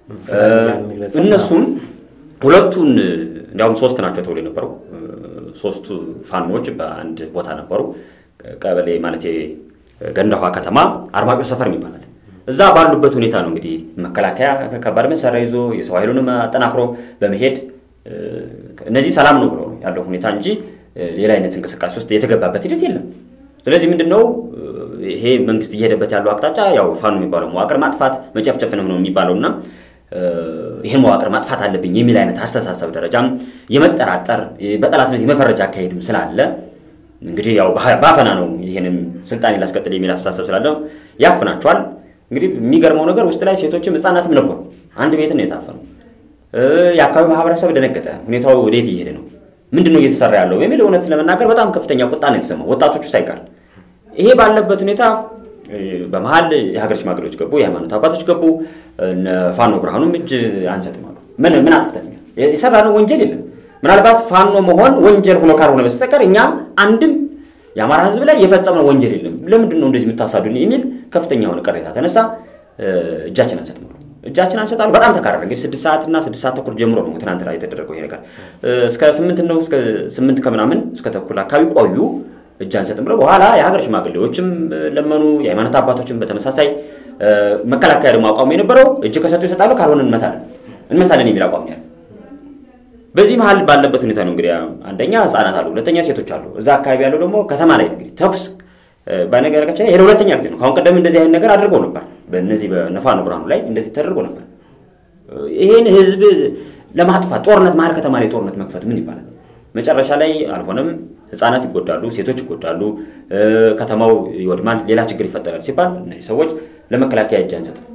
እነሱም ሁለቱን እንዲያውም ሶስት ናቸው ተብሎ የነበረው ሶስቱ ፋኖዎች በአንድ ቦታ ነበሩ። ቀበሌ ማለት ገንደ ውሃ ከተማ አርማጮ ሰፈር የሚባላል እዛ ባሉበት ሁኔታ ነው እንግዲህ መከላከያ ከባድ መሳሪያ ይዞ የሰው ኃይሉንም አጠናክሮ በመሄድ እነዚህ ሰላም ነው ብሎ ያለው ሁኔታ እንጂ ሌላ አይነት እንቅስቃሴ ውስጥ የተገባበት ሂደት የለም። ስለዚህ ምንድን ነው ይሄ መንግስት እየሄደበት ያለው አቅጣጫ ያው ፋኖ የሚባለው መዋቅር ማጥፋት መጨፍጨፍ ነው ነው የሚባለው እና ይህን መዋቅር ማጥፋት አለብኝ የሚል አይነት አስተሳሰብ ደረጃም የመጠራጠር በጠላትነት የመፈረጃ አካሄድም ስላለ እንግዲህ ያው ባፈና ነው ይህንን ስልጣኔ ላስቀጥል የሚል አስተሳሰብ ስላለ ያፍናቸዋል። እንግዲህ የሚገርመው ነገር ውስጥ ላይ ሴቶችም ህፃናትም ነበሩ። አንድ ቤትን ነው የታፈነው። የአካባቢ ማህበረሰብ ደነገጠ። ሁኔታው ወዴት እየሄደ ነው? ምንድን ነው እየተሰራ ያለው የሚል እውነት ለመናገር በጣም ከፍተኛ ቁጣ ነው የተሰማው፣ ወጣቶቹ ሳይቀር። ይሄ ባለበት ሁኔታ በመሀል የሀገር ሽማግሌዎች ገቡ፣ የሃይማኖት አባቶች ገቡ። ፋኖ ብርሃኑም እጅ አንሰጥም አሉ። ምን ምን አጥፍተኛል? የሰራነው ወንጀል የለም። ምናልባት ፋኖ መሆን ወንጀል ሆኖ ካልሆነ በስተቀር እኛ አንድም የአማራ ህዝብ ላይ የፈጸምነው ወንጀል የለም። ለምንድን ነው እንደዚህ የምታሳዱን? የሚል ከፍተኛ የሆነ ቅሬታ ተነሳ። እጃችን አንሰጥም አሉ። እጃችን አንሰጣሉ። በጣም ተካረረ። እንግዲህ ስድስት ሰዓት እና ስድስት ሰዓት ተኩል ጀምሮ ነው ትናንት ላይ የተደረገው ይሄ ነገር እስከ ስምንት ነው እስከ ስምንት ከምናምን እስከ ተኩል አካባቢ ቆዩ። እጅ አንሰጥም ብለው በኋላ የሀገር ሽማግሌዎችም ለመኑ፣ የሃይማኖት አባቶችም በተመሳሳይ መከላከያ ደግሞ አቋሙ የነበረው እጅ ከሰጡ ይሰጣሉ፣ ካልሆነ እንመታለን እንመታለን የሚል አቋም ያለ በዚህ መሀል ባለበት ሁኔታ ነው እንግዲህ አንደኛ ህጻናት አሉ፣ ሁለተኛ ሴቶች አሉ። እዛ አካባቢ ያለው ደግሞ ከተማ ላይ እንግዲህ ተኩስ በነገራችን ይሄ ሁለተኛ ጊዜ ነው። ከአሁን ቀደም እንደዚህ አይነት ነገር አድርገው ነበር። በእነዚህ በነፋኖ ብርሃኑ ላይ እንደዚህ ተደርጎ ነበር። ይሄን ህዝብ ለማጥፋት ጦርነት መሀል ከተማ ላይ ጦርነት መክፈት ምን ይባላል? መጨረሻ ላይ አልሆነም። ህፃናት ይጎዳሉ፣ ሴቶች ይጎዳሉ፣ ከተማው ይወድማል፣ ሌላ ችግር ይፈጠራል ሲባል እነዚህ ሰዎች ለመከላከያ እጅ አንሰጥም።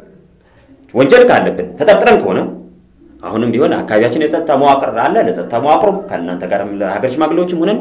ወንጀል ካለብን ተጠርጥረን ከሆነ አሁንም ቢሆን አካባቢያችን የጸጥታ መዋቅር አለ። ለጸጥታ መዋቅሩ ከእናንተ ጋርም ለሀገር ሽማግሌዎችም ሆነን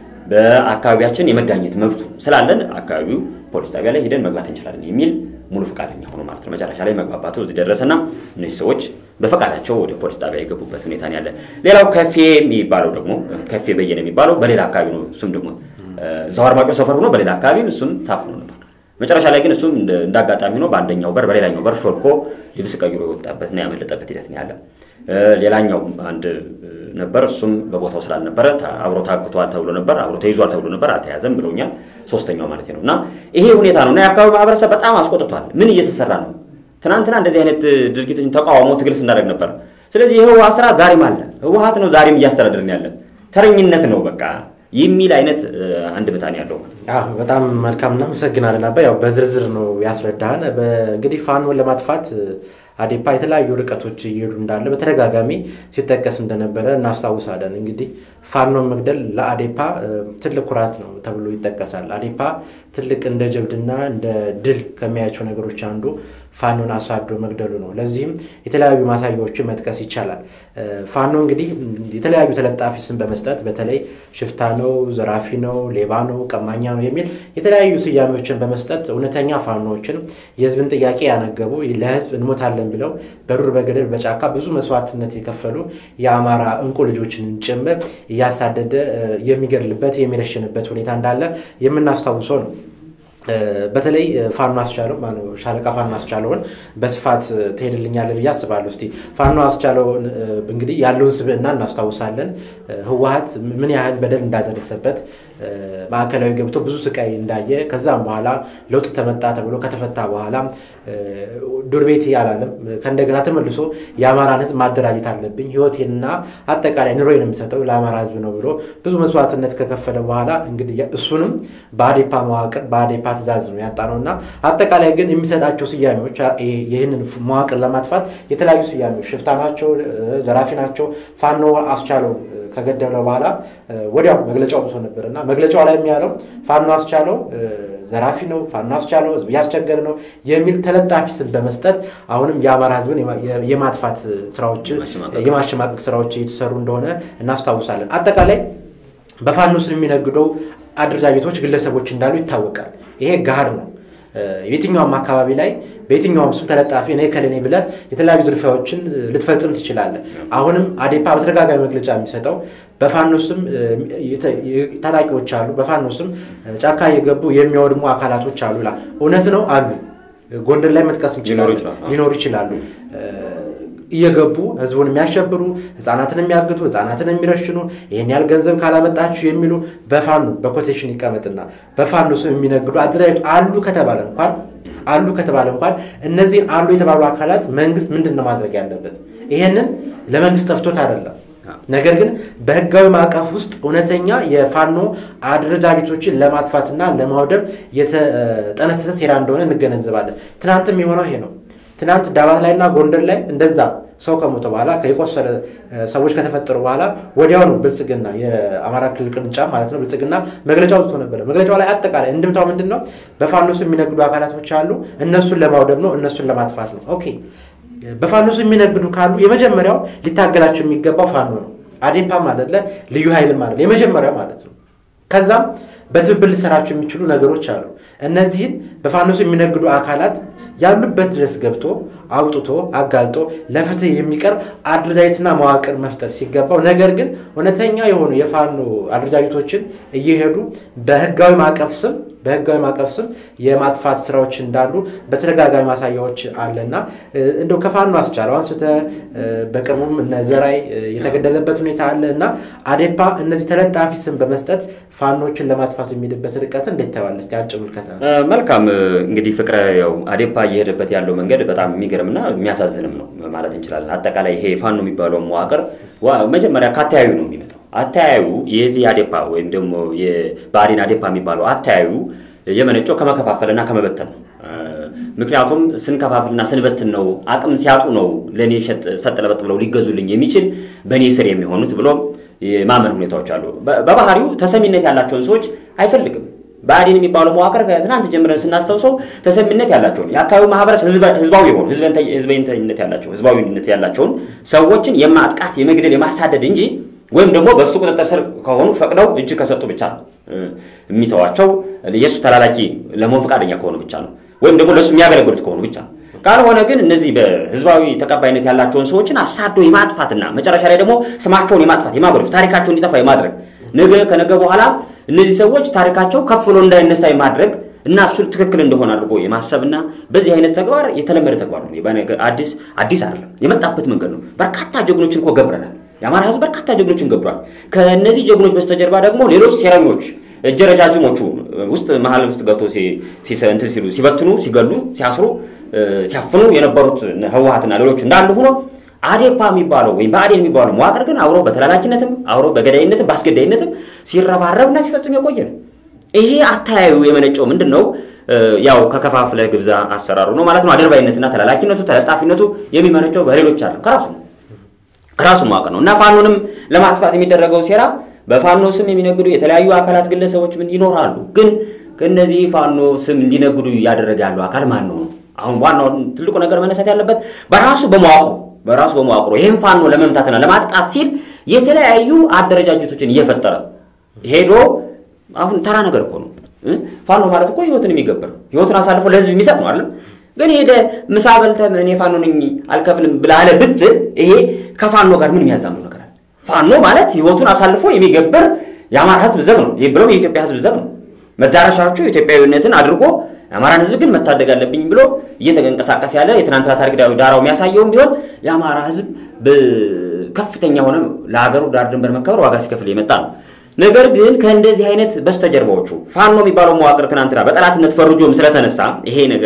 በአካባቢያችን የመዳኘት መብቱ ስላለን አካባቢው ፖሊስ ጣቢያ ላይ ሄደን መግባት እንችላለን የሚል ሙሉ ፈቃደኛ ሆኖ ማለት ነው። መጨረሻ ላይ መግባባቱ እዚህ ደረሰና እነዚህ ሰዎች በፈቃዳቸው ወደ ፖሊስ ጣቢያ የገቡበት ሁኔታ ነው ያለ። ሌላው ከፌ የሚባለው ደግሞ ከፌ በየነ የሚባለው በሌላ አካባቢ ነው። እሱም ደግሞ እዛው አርማጮ ሰፈር ሆኖ በሌላ አካባቢም እሱም ታፍኖ ነበር። መጨረሻ ላይ ግን እሱም እንደ አጋጣሚ ሆኖ በአንደኛው በር በሌላኛው በር ሾልኮ ልብስ ቀይሮ የወጣበትና ያመለጠበት ሂደት ነው ያለ። ሌላኛው አንድ ነበር። እሱም በቦታው ስላልነበረ አብሮ ታግቷል ተብሎ ነበር፣ አብሮ ተይዟል ተብሎ ነበር፣ አልተያዘም ብለውኛል። ሶስተኛው ማለት ነው። እና ይሄ ሁኔታ ነው እና የአካባቢ ማህበረሰብ በጣም አስቆጥቷል። ምን እየተሰራ ነው? ትናንትና እንደዚህ አይነት ድርጊቶችን ተቃውሞ ትግል ስናደርግ ነበር። ስለዚህ የህወሓት ስራ ዛሬም አለ። ህወሓት ነው ዛሬም እያስተዳደርን ያለን ተረኝነት ነው በቃ የሚል አይነት አንድ ብታን ያለው በጣም መልካም እናመሰግናለን። አባ ያው በዝርዝር ነው ያስረዳህን። እንግዲህ ፋኖን ለማጥፋት አዴፓ የተለያዩ ርቀቶች እየሄዱ እንዳለ በተደጋጋሚ ሲጠቀስ እንደነበረ እናስታውሳለን። እንግዲህ ፋኖን መግደል ለአዴፓ ትልቅ ኩራት ነው ተብሎ ይጠቀሳል። አዴፓ ትልቅ እንደ ጀብድና እንደ ድል ከሚያያቸው ነገሮች አንዱ ፋኖን አሳዶ መግደሉ ነው። ለዚህም የተለያዩ ማሳያዎችን መጥቀስ ይቻላል። ፋኖ እንግዲህ የተለያዩ ተለጣፊ ስም በመስጠት በተለይ ሽፍታ ነው፣ ዘራፊ ነው፣ ሌባ ነው፣ ቀማኛ ነው የሚል የተለያዩ ስያሜዎችን በመስጠት እውነተኛ ፋኖዎችን የህዝብን ጥያቄ ያነገቡ ለህዝብ እንሞታለን ብለው በዱር በገደል በጫካ ብዙ መስዋዕትነት የከፈሉ የአማራ እንቁ ልጆችን ጭምር እያሳደደ የሚገድልበት የሚረሽንበት ሁኔታ እንዳለ የምናስታውሰው ነው። በተለይ ፋኖ አስቻለው ሻለቃ ፋኖ አስቻለውን በስፋት ትሄድልኛለህ ብዬ አስባለሁ። እስኪ ፋኖ አስቻለውን እንግዲህ ያለውን ስብዕና እናስታውሳለን። ህወሓት ምን ያህል በደል እንዳደረሰበት ማዕከላዊ ገብቶ ብዙ ስቃይ እንዳየ ከዛም በኋላ ለውጥ ተመጣ ተብሎ ከተፈታ በኋላ ዱር ቤቴ አላለም። ከእንደገና ተመልሶ የአማራን ህዝብ ማደራጀት አለብኝ፣ ህይወቴንና አጠቃላይ ኑሮዬን የምሰጠው ለአማራ ህዝብ ነው ብሎ ብዙ መስዋዕትነት ከከፈለ በኋላ እንግዲህ እሱንም በአዴፓ መዋቅር በአዴፓ ትእዛዝ ነው ያጣ ነው እና አጠቃላይ ግን የሚሰጣቸው ስያሜዎች ይህንን መዋቅር ለማጥፋት የተለያዩ ስያሜዎች ሽፍታ ናቸው፣ ዘራፊ ናቸው። ፋኖ አስቻለው ከገደለ በኋላ ወዲያው መግለጫ አውጥቶ ነበር እና መግለጫው ላይ የሚያለው ፋኖ አስቻለው ዘራፊ ነው፣ ፋኖ አስቻለው ህዝብ እያስቸገረ ነው የሚል ተለጣፊ ስም በመስጠት አሁንም የአማራ ህዝብን የማጥፋት ስራዎች የማሸማቀቅ ስራዎች እየተሰሩ እንደሆነ እናስታውሳለን። አጠቃላይ በፋኖ ስም የሚነግደው አደረጃጀቶች፣ ግለሰቦች እንዳሉ ይታወቃል። ይሄ ጋር ነው። የትኛውም አካባቢ ላይ በየትኛውም ስም ተለጣፊ እኔ ከለኔ ብለህ የተለያዩ ዝርፊያዎችን ልትፈጽም ትችላለህ። አሁንም አዴፓ በተደጋጋሚ መግለጫ የሚሰጠው በፋኖ ስም ታጣቂዎች አሉ፣ በፋኖ ስም ጫካ እየገቡ የሚያወድሙ አካላቶች አሉ ይላል። እውነት ነው አሉ። ጎንደር ላይ መጥቀስ ሊኖሩ ይችላሉ። እየገቡ ህዝቡን የሚያሸብሩ ህፃናትን የሚያግቱ ህፃናትን የሚረሽኑ ይህን ያህል ገንዘብ ካላመጣችሁ የሚሉ በፋኖ በኮቴሽን ይቀመጥና በፋኖ ስም የሚነግዱ አደራጅ አሉ ከተባለ እንኳን አሉ ከተባለ እንኳን እነዚህን አሉ የተባሉ አካላት መንግስት ምንድን ነው ማድረግ ያለበት? ይሄንን ለመንግስት ጠፍቶት አይደለም። ነገር ግን በህጋዊ ማዕቀፍ ውስጥ እውነተኛ የፋኖ አደረጃጀቶችን ለማጥፋትና ለማውደም የተጠነሰሰ ሴራ እንደሆነ እንገነዘባለን። ትናንትም የሆነው ይሄ ነው። ትናንት ዳባት ላይና ጎንደር ላይ እንደዛ ሰው ከሞተ በኋላ የቆሰለ ሰዎች ከተፈጠሩ በኋላ ወዲያውኑ ብልጽግና የአማራ ክልል ቅርንጫፍ ማለት ነው ብልጽግና መግለጫ አውጥቶ ነበረ። መግለጫው ላይ አጠቃላይ እንድምታው ምንድን ነው? በፋኖ ስም የሚነግዱ አካላቶች አሉ። እነሱን ለማውደም ነው፣ እነሱን ለማጥፋት ነው። ኦኬ በፋኖ ስም የሚነግዱ ካሉ የመጀመሪያው ሊታገላቸው የሚገባው ፋኖ ነው። አዴፓም አይደለ ልዩ ኃይልም አይደለ የመጀመሪያው ማለት ነው። ከዛም በትብብር ሊሰራቸው የሚችሉ ነገሮች አሉ። እነዚህን በፋኖ ስም የሚነግዱ አካላት ያሉበት ድረስ ገብቶ አውጥቶ አጋልጦ ለፍትህ የሚቀርብ አደረጃጀትና መዋቅር መፍጠር ሲገባው፣ ነገር ግን እውነተኛ የሆኑ የፋኖ አደረጃጀቶችን እየሄዱ በህጋዊ ማዕቀፍ ስም በህጋዊ ማዕቀፍ ስም የማጥፋት ስራዎች እንዳሉ በተደጋጋሚ ማሳያዎች አለና እንደው ከፋኖ አስቻለው አንስተ በቅርቡም እነ ዘራይ የተገደለበት ሁኔታ አለ እና አዴፓ እነዚህ ተለጣፊ ስም በመስጠት ፋኖችን ለማጥፋት የሚሄድበት ርቀት እንዴት ተባለስ ያጭር ምልከታ መልካም እንግዲህ ፍቅረ ያው አዴፓ እየሄደበት ያለው መንገድ በጣም የሚገርምና የሚያሳዝንም ነው ማለት እንችላለን አጠቃላይ ይሄ ፋኖ የሚባለው መዋቅር መጀመሪያ ከአተያዩ ነው የሚመጣው አተያዩ የዚህ አዴፓ ወይም ደግሞ የብአዴን አዴፓ የሚባለው አተያዩ የመነጨው ከመከፋፈልና ከመበተን ነው። ምክንያቱም ስንከፋፍልና ስንበትን ነው አቅም ሲያጡ ነው ለእኔ ሰጥ ለበጥ ብለው ሊገዙልኝ የሚችል በእኔ ስር የሚሆኑት ብሎ የማመን ሁኔታዎች አሉ። በባህሪው ተሰሚነት ያላቸውን ሰዎች አይፈልግም። ብአዴን የሚባለው መዋቅር ከትናንት ጀምረን ስናስታውሰው ተሰሚነት ያላቸውን የአካባቢው ማህበረሰብ ህዝባዊ የሆኑ ህዝበኝነት ያላቸው ህዝባዊነት ያላቸውን ሰዎችን የማጥቃት የመግደል የማሳደድ እንጂ ወይም ደግሞ በእሱ ቁጥጥር ስር ከሆኑ ፈቅደው እጅ ከሰጡ ብቻ ነው የሚተዋቸው። የእሱ ተላላኪ ለመሆን ፈቃደኛ ከሆኑ ብቻ ነው፣ ወይም ደግሞ ለእሱ የሚያገለግሉት ከሆኑ ብቻ ነው። ካልሆነ ግን እነዚህ በህዝባዊ ተቀባይነት ያላቸውን ሰዎችን አሳዶ የማጥፋትና መጨረሻ ላይ ደግሞ ስማቸውን የማጥፋት የማጎደፍ ታሪካቸው እንዲጠፋ የማድረግ ነገ ከነገ በኋላ እነዚህ ሰዎች ታሪካቸው ከፍ ብሎ እንዳይነሳ የማድረግ እና እሱ ትክክል እንደሆነ አድርጎ የማሰብና በዚህ አይነት ተግባር የተለመደ ተግባር ነው። አዲስ አዲስ አይደለም፣ የመጣበት መንገድ ነው። በርካታ ጀግኖችን እኮ ገብረናል። የአማራ ህዝብ በርካታ ጀግኖችን ገብሯል። ከእነዚህ ጀግኖች በስተጀርባ ደግሞ ሌሎች ሴረኞች እጀ ረጃጅሞቹ ውስጥ መሀል ውስጥ ገብቶ እንትን ሲሉ ሲበትኑ፣ ሲገሉ፣ ሲያስሩ፣ ሲያፍኑ የነበሩት ህወሀትና ሌሎቹ እንዳሉ ሆኖ አዴፓ የሚባለው ወይም ብአዴን የሚባለው መዋቅር ግን አብሮ በተላላኪነትም አብሮ በገዳይነትም በአስገዳይነትም ሲረባረብና ሲፈጽም የቆየ ነው። ይሄ አተያዩ የመነጨው ምንድን ነው? ያው ከከፋፍለ ግብዛ አሰራሩ ነው ማለት ነው። አድርባይነትና ተላላኪነቱ ተለጣፊነቱ የሚመነጨው በሌሎች አለ ከራሱ ራሱ መዋቅር ነው እና ፋኖንም ለማጥፋት የሚደረገው ሴራ በፋኖ ስም የሚነግዱ የተለያዩ አካላት ግለሰቦች ምን ይኖራሉ። ግን ከእነዚህ ፋኖ ስም እንዲነግዱ እያደረገ ያለው አካል ማን ነው? አሁን ዋናው ትልቁ ነገር መነሳት ያለበት በራሱ በመዋቅሩ በራሱ በመዋቅሩ ይህም ፋኖ ለመምታትና ለማጥቃት ሲል የተለያዩ አደረጃጀቶችን እየፈጠረ ሄዶ አሁን ተራ ነገር እኮ ነው። ፋኖ ማለት እኮ ህይወትን የሚገብር ህይወትን አሳልፎ ለህዝብ የሚሰጥ ነው አይደለም። ግን ሄደ ምሳ በልተህ እኔ ፋኖ ነኝ አልከፍልም ብላለ ብትል ይሄ ከፋኖ ጋር ምን የሚያዛምዱ ነገር አለ? ፋኖ ማለት ህይወቱን አሳልፎ የሚገብር የአማራ ህዝብ ዘብ ነው። ይህ ብሎም የኢትዮጵያ ህዝብ ዘብ ነው። መዳረሻዎቹ ኢትዮጵያዊነትን አድርጎ የአማራን ህዝብ ግን መታደግ አለብኝ ብሎ እየተንቀሳቀስ ያለ የትናንትና ታሪክ ዳራው የሚያሳየውም ቢሆን የአማራ ህዝብ ከፍተኛ ሆነ ለሀገሩ ዳር ድንበር መከበር ዋጋ ሲከፍል የመጣ ነው። ነገር ግን ከእንደዚህ አይነት በስተጀርባዎቹ ፋኖ የሚባለው መዋቅር ትናንትና በጠላትነት ፈርጆም ስለተነሳ ይሄ ነገር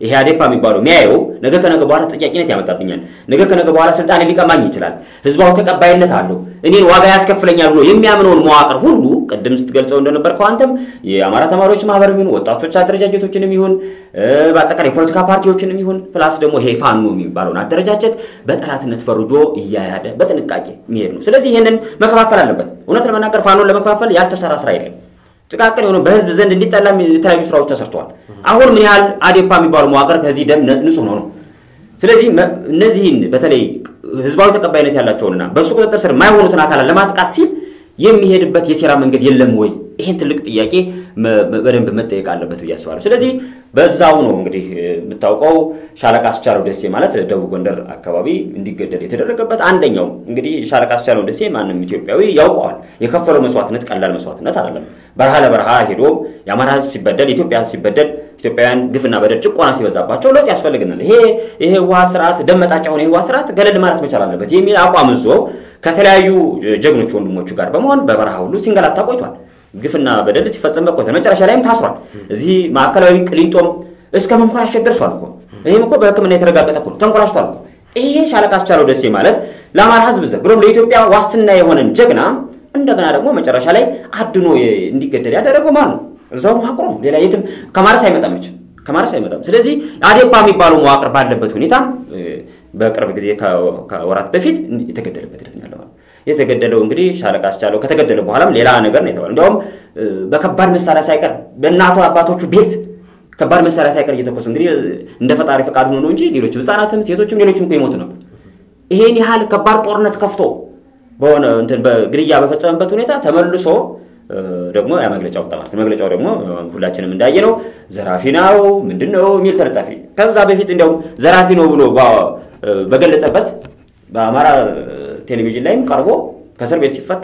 ይሄ አዴፓ የሚባለው የሚያየው ነገ ከነገ በኋላ ተጠያቂነት ያመጣብኛል፣ ነገ ከነገ በኋላ ስልጣን ሊቀማኝ ይችላል፣ ህዝባዊ ተቀባይነት አለው፣ እኔን ዋጋ ያስከፍለኛል ብሎ የሚያምነውን መዋቅር ሁሉ ቅድም ስትገልጸው እንደነበር ከአንተም የአማራ ተማሪዎች ማህበር ይሁን ወጣቶች አደረጃጀቶችንም ይሁን በአጠቃላይ የፖለቲካ ፓርቲዎችንም ይሁን ፕላስ ደግሞ ይሄ ፋኖ የሚባለውን አደረጃጀት በጠላትነት ፈርጆ እያያደ በጥንቃቄ የሚሄድ ነው። ስለዚህ ይህንን መከፋፈል አለበት። እውነት ለመናገር ፋኖን ለመከፋፈል ያልተሰራ ስራ የለም። ጥቃቅን የሆነ በህዝብ ዘንድ እንዲጠላ የተለያዩ ስራዎች ተሰርተዋል። አሁን ምን ያህል አዴፓ የሚባሉ መዋቅር ከዚህ ደም ንጹህ ነው ነው። ስለዚህ እነዚህን በተለይ ህዝባዊ ተቀባይነት ያላቸውንና በእሱ ቁጥጥር ስር የማይሆኑትን አካላት ለማጥቃት ሲል የሚሄድበት የሴራ መንገድ የለም ወይ? ይህን ትልቅ ጥያቄ በደንብ መጠየቅ አለበት ብዬ አስባለሁ። ስለዚህ በዛው ነው እንግዲህ የምታውቀው ሻለቃ አስቻለው ደሴ ማለት ደቡብ ጎንደር አካባቢ እንዲገደል የተደረገበት አንደኛው እንግዲህ ሻለቃ አስቻለው ደሴ ማንም ኢትዮጵያዊ ያውቀዋል። የከፈለው መስዋዕትነት ቀላል መስዋዕትነት አይደለም። በረሃ ለበረሃ ሄዶ የአማራ ህዝብ ሲበደል፣ ኢትዮጵያ ሲበደል፣ ኢትዮጵያውያን ግፍና በደል ጭቆና ሲበዛባቸው ለውጥ ያስፈልግናል፣ ይሄ ይሄ ህወሓት ስርዓት ደመጣጫ ሆነ የህወሓት ስርዓት ገለል ማለት መቻል አለበት የሚል አቋም ይዞ ከተለያዩ ጀግኖች ወንድሞቹ ጋር በመሆን በበረሃ ሁሉ ሲንገላታ ቆይቷል። ግፍና በደል ሲፈጸምበት ቆይቷል። መጨረሻ ላይም ታስሯል። እዚህ ማዕከላዊ ቅሊንጦም እስከ መንኮራሸት ደርሷል እኮ። ይህም እኮ በሕክምና የተረጋገጠ እኮ ነው። ተንኮራሽቷል እኮ። ይሄ ሻለቃ አስቻለው ደሴ ማለት ለአማራ ህዝብ ዘ ብሎም ለኢትዮጵያ ዋስትና የሆነን ጀግና እንደገና ደግሞ መጨረሻ ላይ አድኖ እንዲገደል ያደረገው ማን ነው? እዛው መዋቅሩ ነው። ሌላ የትም ከማረስ አይመጣም መቼም ከማረስ አይመጣም። ስለዚህ አዴፓ የሚባለው መዋቅር ባለበት ሁኔታ በቅርብ ጊዜ ከወራት በፊት የተገደለበት ሂደት ነው ያለው። የተገደለው እንግዲህ ሻለቃ አስቻለው ከተገደለ በኋላም ሌላ ነገር ነው የተባለው። እንዲያውም በከባድ መሳሪያ ሳይቀር በእናቱ አባቶቹ ቤት ከባድ መሳሪያ ሳይቀር እየተኮሱ እንግዲህ እንደ ፈጣሪ ፈቃድ ሆኖ ነው እንጂ ሌሎች ህጻናትም ሴቶችም ሌሎችም እኮ ይሞቱ ነበር። ይሄን ያህል ከባድ ጦርነት ከፍቶ በሆነ እንትን በግድያ በፈጸመበት ሁኔታ ተመልሶ ደግሞ ያ መግለጫ ወጣ ማለት መግለጫው ደግሞ ሁላችንም እንዳየነው ዘራፊ ነው ምንድን ነው የሚል ተለጣፊ ከዛ በፊት እንዲያውም ዘራፊ ነው ብሎ በገለጸበት በአማራ ቴሌቪዥን ላይም ቀርቦ ከእስር ቤት ሲፈታ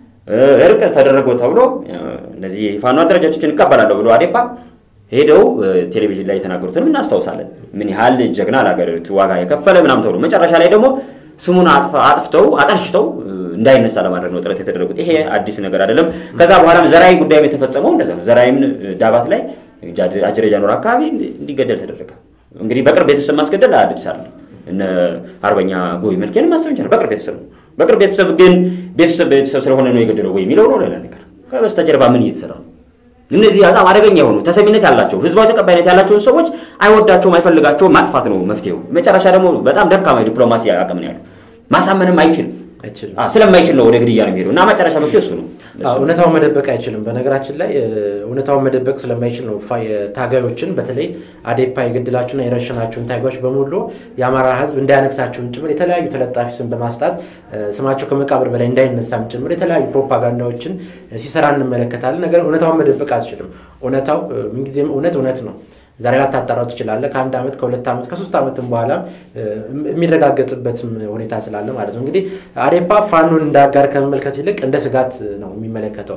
እርቅ ተደረገው ተብሎ እነዚህ ፋኖ አደረጃጆችን እቀበላለሁ ብሎ አዴፓ ሄደው ቴሌቪዥን ላይ የተናገሩትንም እናስታውሳለን። ምን ያህል ጀግና ለሀገሪቱ ዋጋ የከፈለ ምናምን ተብሎ መጨረሻ ላይ ደግሞ ስሙን አጥፍተው አጠርሽተው እንዳይነሳ ለማድረግ ነው ጥረት የተደረጉት። ይሄ አዲስ ነገር አይደለም። ከዛ በኋላም ዘራይ ጉዳይም የተፈጸመው እንደዛ ነው። ዘራይም ዳባት ላይ አጅሬ ጃኖር አካባቢ እንዲገደል ተደረገ። እንግዲህ በቅርብ ቤተሰብ ማስገደል አዲስ አይደለም። እነ አርበኛ ጎይ መልኬን ማሰብ ይቻላል። በቅርብ ቤተሰብ ነው። በቅርብ ቤተሰብ ግን ቤተሰብ ቤተሰብ ስለሆነ ነው የገደለው ወይ የሚለው ነው ሌላ ነገር። ከበስተጀርባ ምን እየተሰራ ነው? እነዚህ በጣም አደገኛ የሆኑ ተሰሚነት ያላቸው ህዝባዊ ተቀባይነት ያላቸውን ሰዎች አይወዳቸውም፣ አይፈልጋቸውም። ማጥፋት ነው መፍትሄው። መጨረሻ ደግሞ በጣም ደካማ ዲፕሎማሲ አቅም ነው ያለው። ማሳመንም አይችልም ስለማይችል ነው ወደ ግድያ ነው የሚሄደው እና መጨረሻ መፍትሄ እሱ ነው። እውነታውን መደበቅ አይችልም። በነገራችን ላይ እውነታውን መደበቅ ስለማይችል ነው ታጋዮችን በተለይ አዴፓ የገድላችሁና የረሸናችሁን ታጋዮች በሙሉ የአማራ ህዝብ እንዳያነግሳችሁን ጭምር የተለያዩ ተለጣፊ ስም በማስጣት ስማቸው ከመቃብር በላይ እንዳይነሳም ጭምር የተለያዩ ፕሮፓጋንዳዎችን ሲሰራ እንመለከታለን። ነገር እውነታውን መደበቅ አትችልም። እውነታው ምንጊዜም እውነት እውነት ነው። ዛሬ ላታጣራው ትችላለህ። ከአንድ ዓመት ከሁለት ዓመት ከሶስት ዓመትም በኋላ የሚረጋገጥበትም ሁኔታ ስላለ ማለት ነው። እንግዲህ አዴፓ ፋኖን እንደ አጋር ከመመልከት ይልቅ እንደ ስጋት ነው የሚመለከተው።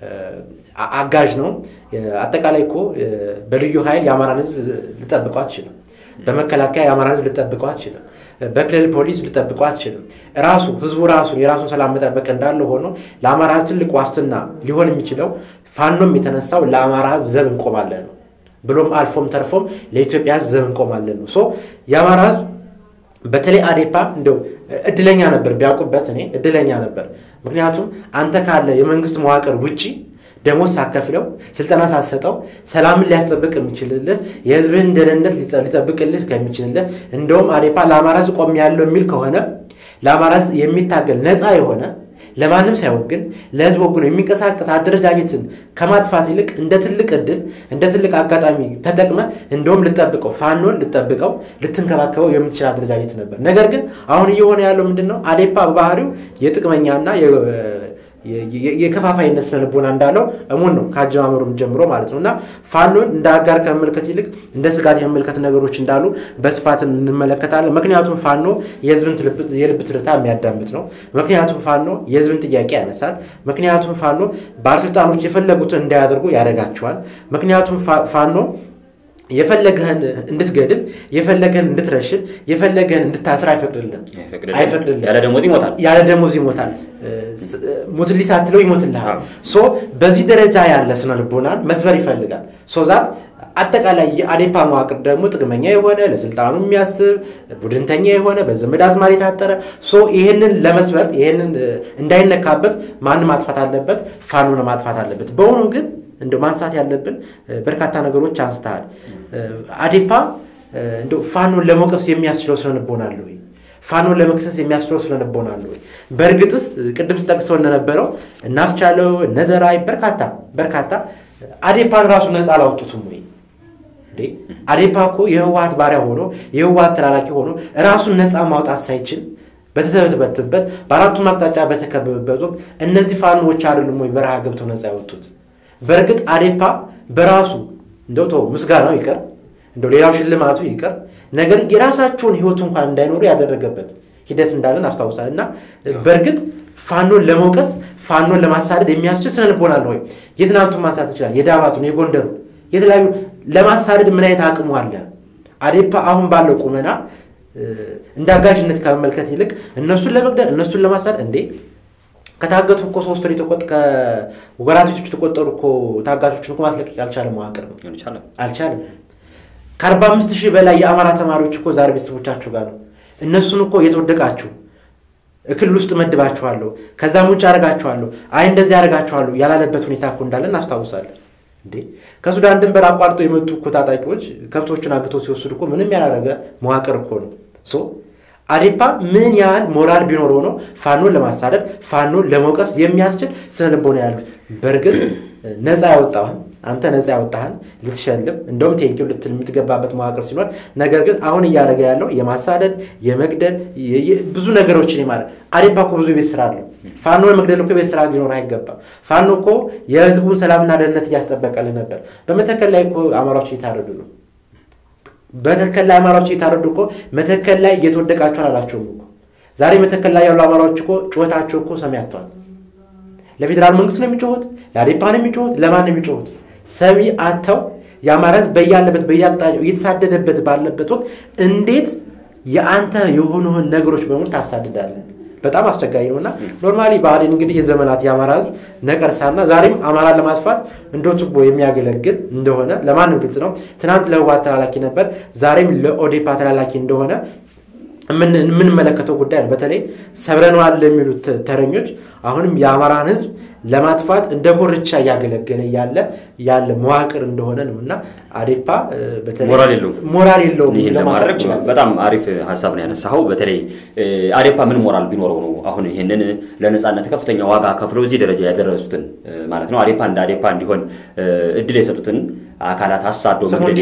አጋዥ ነው። አጠቃላይ እኮ በልዩ ኃይል የአማራን ህዝብ ልጠብቀው አትችልም። በመከላከያ የአማራን ህዝብ ልጠብቀው አትችልም። በክልል ፖሊስ ልጠብቀው አትችልም። ራሱ ህዝቡ ራሱን የራሱን ሰላም መጠበቅ እንዳለ ሆኖ ለአማራ ህዝብ ትልቅ ዋስትና ሊሆን የሚችለው ፋኖም የተነሳው ለአማራ ህዝብ ዘብ እንቆማለን ነው ብሎም አልፎም ተርፎም ለኢትዮጵያ ህዝብ ዘብ እንቆማለን ነው። ሶ የአማራ ህዝብ በተለይ አዴፓ እንደው እድለኛ ነበር ቢያውቁበት፣ እኔ እድለኛ ነበር። ምክንያቱም አንተ ካለ የመንግስት መዋቅር ውጪ ደሞዝ ሳከፍለው ስልጠና ሳሰጠው ሰላምን ሊያስጠብቅ የሚችልልህ የህዝብህን ደህንነት ሊጠብቅልህ ከሚችልልህ እንደውም አዴፓ ለአማራ ህዝብ ቆም ያለው የሚል ከሆነ ለአማራ ህዝብ የሚታገል ነፃ የሆነ ለማንም ሳይሆን ግን ለህዝብ ወግኖ የሚንቀሳቀስ አደረጃጀትን ከማጥፋት ይልቅ እንደ ትልቅ እድል እንደ ትልቅ አጋጣሚ ተጠቅመ እንደውም ልጠብቀው ፋኖን ልጠብቀው ልትንከባከበው የምትችል አደረጃጀት ነበር። ነገር ግን አሁን እየሆነ ያለው ምንድን ነው? አዴፓ በባህሪው የጥቅመኛና የከፋፋይነት ስነ ልቦና እንዳለው እሙን ነው ከአጀማመሩም ጀምሮ ማለት ነው። እና ፋኖን እንደ አጋር ከመመልከት ይልቅ እንደ ስጋት የመመልከት ነገሮች እንዳሉ በስፋት እንመለከታለን። ምክንያቱም ፋኖ የህዝብን የልብ ትርታ የሚያዳምጥ ነው። ምክንያቱም ፋኖ የህዝብን ጥያቄ ያነሳል። ምክንያቱም ፋኖ ባለስልጣኖች የፈለጉትን እንዳያደርጉ ያደርጋቸዋል። ምክንያቱም ፋኖ የፈለገህን እንድትገድል የፈለገህን እንድትረሽን የፈለገህን እንድታስር አይፈቅድልህም አይፈቅድልህም። ያለ ደሞዝ ይሞታል። ያለ ደሞዝ ይሞታል። ሙትሊ ሳትለው ይሞትልሃል። ሶ በዚህ ደረጃ ያለ ስነ ልቦናን መስበር ይፈልጋል። ሶ ዛት አጠቃላይ የአዴፓ መዋቅር ደግሞ ጥቅመኛ የሆነ ለስልጣኑ የሚያስብ ቡድንተኛ የሆነ በዘመድ አዝማድ የታጠረ ይህንን ለመስበር ይህንን እንዳይነካበት ማን ማጥፋት አለበት? ፋኖን ማጥፋት አለበት። በሆኑ ግን እንደ ማንሳት ያለብን በርካታ ነገሮች አንስተሃል። አዴፓ እንደ ፋኖን ለመውቀስ የሚያስችለው ስነልቦና አለ ወይ? ፋኖን ለመክሰስ የሚያስችለው ስነልቦና አለ ወይ? በእርግጥስ ቅድም ስጠቅሰው እንደነበረው እናስቻለው እነዘራይ በርካታ በርካታ አዴፓን ራሱ ነፃ አላወጡትም ወይ? አዴፓ እኮ የህወሀት ባሪያ ሆኖ የህወሀት ተላላኪ ሆኖ ራሱን ነፃ ማውጣት ሳይችል በተተበተበበት በአራቱም አቅጣጫ በተከበበበት ወቅት እነዚህ ፋኖዎች አይደሉም ወይ በረሃ ገብተው ነፃ ያወጡት? በእርግጥ አዴፓ በራሱ እንደው ተው ምስጋናው ይቀር እንደው ሌላው ሽልማቱ ይቀር፣ ነገር የራሳቸውን ህይወት እንኳን እንዳይኖሩ ያደረገበት ሂደት እንዳለን አስታውሳል። እና በእርግጥ ፋኖን ለመውቀስ ፋኖን ለማሳደድ የሚያስችል ስነልቦና አለ ወይ? የትናንቱን ማንሳት ይችላል። የዳባቱን፣ የጎንደሩ የተለያዩ ለማሳደድ ምን አይነት አቅሙ አለ? አዴፓ አሁን ባለው ቁመና እንደ አጋዥነት ከመመልከት ይልቅ እነሱን ለመግደል እነሱን ለማሳደድ እንዴ ከታገቱ እኮ ሶስት ወራቶች የተቆጠሩ እኮ ታጋቾችን እኮ ማስለቀቅ ያልቻለ መዋቅር ነው። አልቻለም። ከአርባ አምስት ሺህ በላይ የአማራ ተማሪዎች እኮ ዛሬ ቤተሰቦቻችሁ ጋር ነው። እነሱን እኮ የተወደቃችሁ እክል ውስጥ መድባችኋለሁ፣ ከዛም ውጭ አደርጋችኋለሁ፣ አይ እንደዚህ አደርጋችኋለሁ ያላለበት ሁኔታ እኮ እንዳለ እናስታውሳለን። እንዴ ከሱዳን ድንበር አቋርጦ የመጡ እኮ ታጣቂዎች ከብቶችን አግተው ሲወስዱ እኮ ምንም ያላረገ መዋቅር እኮ ነው። አዴፓ ምን ያህል ሞራል ቢኖረው ነው ፋኖን ለማሳደድ ፋኖን ለመውቀስ የሚያስችል ስነ ልቦና ያሉት? በእርግጥ ነፃ ያወጣህን አንተ ነፃ ያወጣህን ልትሸልም እንደውም ቴንኪው ልትል የምትገባበት መዋቅር ሲኖር፣ ነገር ግን አሁን እያደረገ ያለው የማሳደድ የመግደል ብዙ ነገሮችን ማለት አዴፓ እኮ ብዙ ቤት ስራ አለው። ፋኖ መግደል እኮ ቤት ስራ ሊኖር አይገባም። ፋኖ እኮ የህዝቡን ሰላምና ደህንነት እያስጠበቀልን ነበር። በመተከል ላይ እኮ አማራዎች እየታረዱ ነው። በመተከል ላይ አማራዎች እየታረዱ እኮ መተከል ላይ እየተወደቃችሁ አላላቸውም እኮ ዛሬ መተከል ላይ ያሉ አማራዎች እኮ ጩኸታቸው እኮ ሰሚ አጥተዋል። ለፌዴራል መንግስት ነው የሚጮሁት፣ ለአዴፓ ነው የሚጮሁት፣ ለማን ነው የሚጮሁት? ሰሚ አጥተው የአማራ ህዝብ በያለበት በየአቅጣጫው እየተሳደደበት ባለበት ወቅት እንዴት የአንተ የሆኑህን ነገሮች በሙሉ ታሳድዳለን? በጣም አስቸጋሪ ነው እና ኖርማሊ ብአዴን እንግዲህ የዘመናት የአማራ ህዝብ ነቀርሳና ዛሬም አማራን ለማጥፋት እንደ ቱቦ የሚያገለግል እንደሆነ ለማንም ግልጽ ነው። ትናንት ለህወሓት ተላላኪ ነበር፣ ዛሬም ለኦዴፓ ተላላኪ እንደሆነ የምንመለከተው ጉዳይ ነው። በተለይ ሰብረነዋል ለሚሉት ተረኞች አሁንም የአማራን ህዝብ ለማጥፋት እንደ ኮርቻ እያገለገለ ያለ ያለ መዋቅር እንደሆነ ነው እና አዴፓ ሞራል የለውም። ይህን ለማድረግ በጣም አሪፍ ሀሳብ ነው ያነሳኸው። በተለይ አዴፓ ምን ሞራል ቢኖረው ነው አሁን ይህንን ለነፃነት ከፍተኛ ዋጋ ከፍለው እዚህ ደረጃ ያደረሱትን ማለት ነው አዴፓ እንደ አዴፓ እንዲሆን እድል የሰጡትን አካላት አሳዶ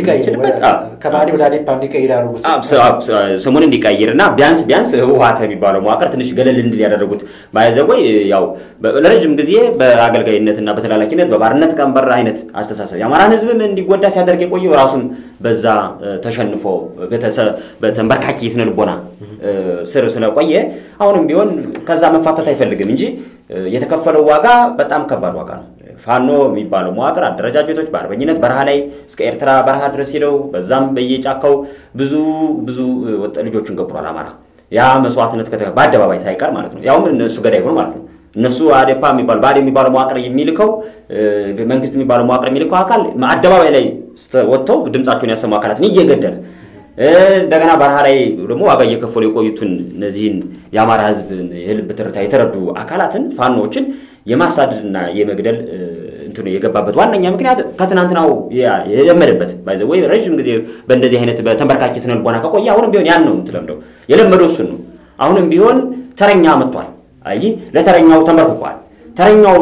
ከባህዴ ወደ አዴፓ እንዲቀይር ያደረጉት ስሙን እንዲቀይር እና ቢያንስ ቢያንስ ህወሓት የሚባለው መዋቅር ትንሽ ገለል እንድል ያደረጉት ባይዘወይ ያው ለረጅም ጊዜ በአገልጋይነትና በተላላኪነት በባርነት ቀንበር አይነት አስተሳሰብ የአማራን ህዝብም እንዲጎዳ ሲያደርግ የቆየው ራሱን በዛ ተሸንፎ በተንበርካኪ ስነ ልቦና ስር ስለቆየ አሁንም ቢሆን ከዛ መፋተት አይፈልግም እንጂ የተከፈለው ዋጋ በጣም ከባድ ዋጋ ነው። ፋኖ የሚባለው መዋቅር አደረጃጀቶች በአርበኝነት በረሃ ላይ እስከ ኤርትራ በረሃ ድረስ ሄደው በዛም በየጫካው ብዙ ብዙ ልጆቹን ገብሯል አማራ። ያ መስዋዕትነት በአደባባይ ሳይቀር ማለት ነው። ያውም እነሱ ገዳይ ሆኖ ማለት ነው። እነሱ አዴፓ የሚባል ባዴ የሚባለው መዋቅር የሚልከው መንግስት የሚባለው መዋቅር የሚልከው አካል አደባባይ ላይ ወጥተው ድምፃቸውን ያሰሙ አካላትን እየገደለ እንደገና በረሃ ላይ ደግሞ ዋጋ እየከፈሉ የቆዩትን እነዚህን የአማራ ህዝብ የልብ ትርታ የተረዱ አካላትን ፋኖዎችን የማሳደድና የመግደል እንትኑ የገባበት ዋነኛ ምክንያት ከትናንትናው የለመደበት ባይዘ ወይ ረዥም ጊዜ በእንደዚህ አይነት በተንበርካኪ ስነ ልቦና ከቆየ አሁንም ቢሆን ያን ነው የምትለምደው የለመደው እሱን ነው። አሁንም ቢሆን ተረኛ መጥቷል። አይ ለተረኛው ተንበርክኳል። ተረኛው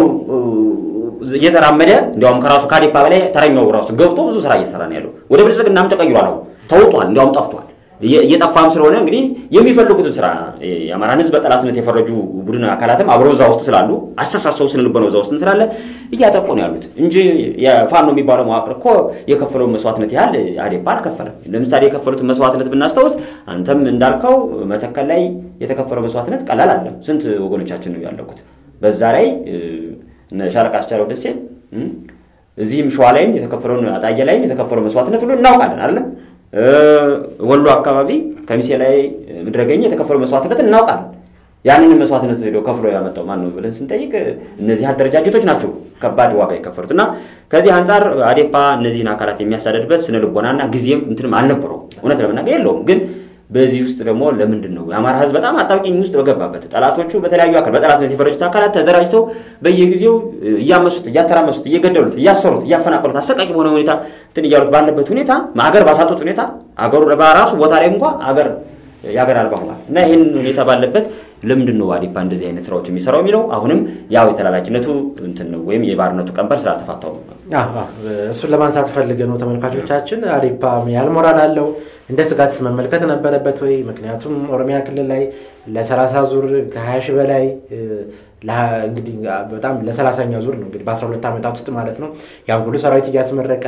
እየተራመደ እንዲያውም ከራሱ ከአዴፓ በላይ ተረኛው ራሱ ገብቶ ብዙ ስራ እየሰራ ነው ያለው። ወደ ብልጽግናም ተቀይሯል። አሁን ተውጧል፣ እንዲያውም ጠፍቷል። እየጠፋም ስለሆነ እንግዲህ የሚፈልጉትን ስራ የአማራን ህዝብ በጠላትነት የፈረጁ ቡድን አካላትም አብረው እዛ ውስጥ ስላሉ አስተሳሰቡ ስነ ልቦናው እዛ ውስጥ ስላለ እያጠቁ ነው ያሉት እንጂ የፋኖ የሚባለው መዋቅር እኮ የከፈለውን መስዋዕትነት ያህል አዴፓ አልከፈለም። ለምሳሌ የከፈሉትን መስዋዕትነት ብናስታውስ አንተም እንዳልከው መተከል ላይ የተከፈለው መስዋዕትነት ቀላል አለ። ስንት ወገኖቻችን ነው ያለቁት። በዛ ላይ ሻለቃ አስቻለው ደሴ እዚህም ሸዋ ላይም የተከፈለውን አጣየ ላይም የተከፈለው መስዋዕትነት ሁሉ እናውቃለን አይደለም ወሎ አካባቢ ከሚሴ ላይ ምድረገኝ የተከፈለው መስዋዕትነት እናውቃለን። ያንን መስዋዕትነት ሄዶ ከፍሎ ያመጣው ማን ነው ብለን ስንጠይቅ እነዚህ አደረጃጀቶች ናቸው ከባድ ዋጋ የከፈሉት እና ከዚህ አንጻር አዴፓ እነዚህን አካላት የሚያሳደድበት ስነ ልቦናና ጊዜም እንትንም አልነበረው እውነት ለመናገር የለውም ግን በዚህ ውስጥ ደግሞ ለምንድን ነው የአማራ ህዝብ በጣም አጣብቂኝ ውስጥ በገባበት ጠላቶቹ በተለያዩ አካል በጠላትነት የፈረጁት አካላት ተደራጅተው በየጊዜው እያመሱት እያተራመሱት እየገደሉት እያሰሩት እያፈናቀሉት አሰቃቂ በሆነ ሁኔታ እንትን እያሉት ባለበት ሁኔታ አገር ባሳጡት ሁኔታ አገሩ በራሱ ቦታ ላይ እንኳ አገር የአገር አልባ ሆኗል እና ይህን ሁኔታ ባለበት ለምንድን ነው አዴፓ እንደዚህ አይነት ስራዎች የሚሰራው የሚለው አሁንም ያው የተላላኪነቱ እንትን ነው ወይም የባርነቱ ቀንበር ስላልተፋታው ነው። እሱን ለማንሳት ፈልገ ነው ተመልካቾቻችን። አዴፓ ያህል ሞራል አለው እንደ ስጋት መመልከት ነበረበት ወይ? ምክንያቱም ኦሮሚያ ክልል ላይ ለሰላሳ ዙር ከሀያ ሺህ በላይ እንግዲህ በጣም ለሰላሳኛ ዙር ነው እንግዲህ በአስራ ሁለት ዓመታት ውስጥ ማለት ነው ያን ሁሉ ሰራዊት እያስመረቀ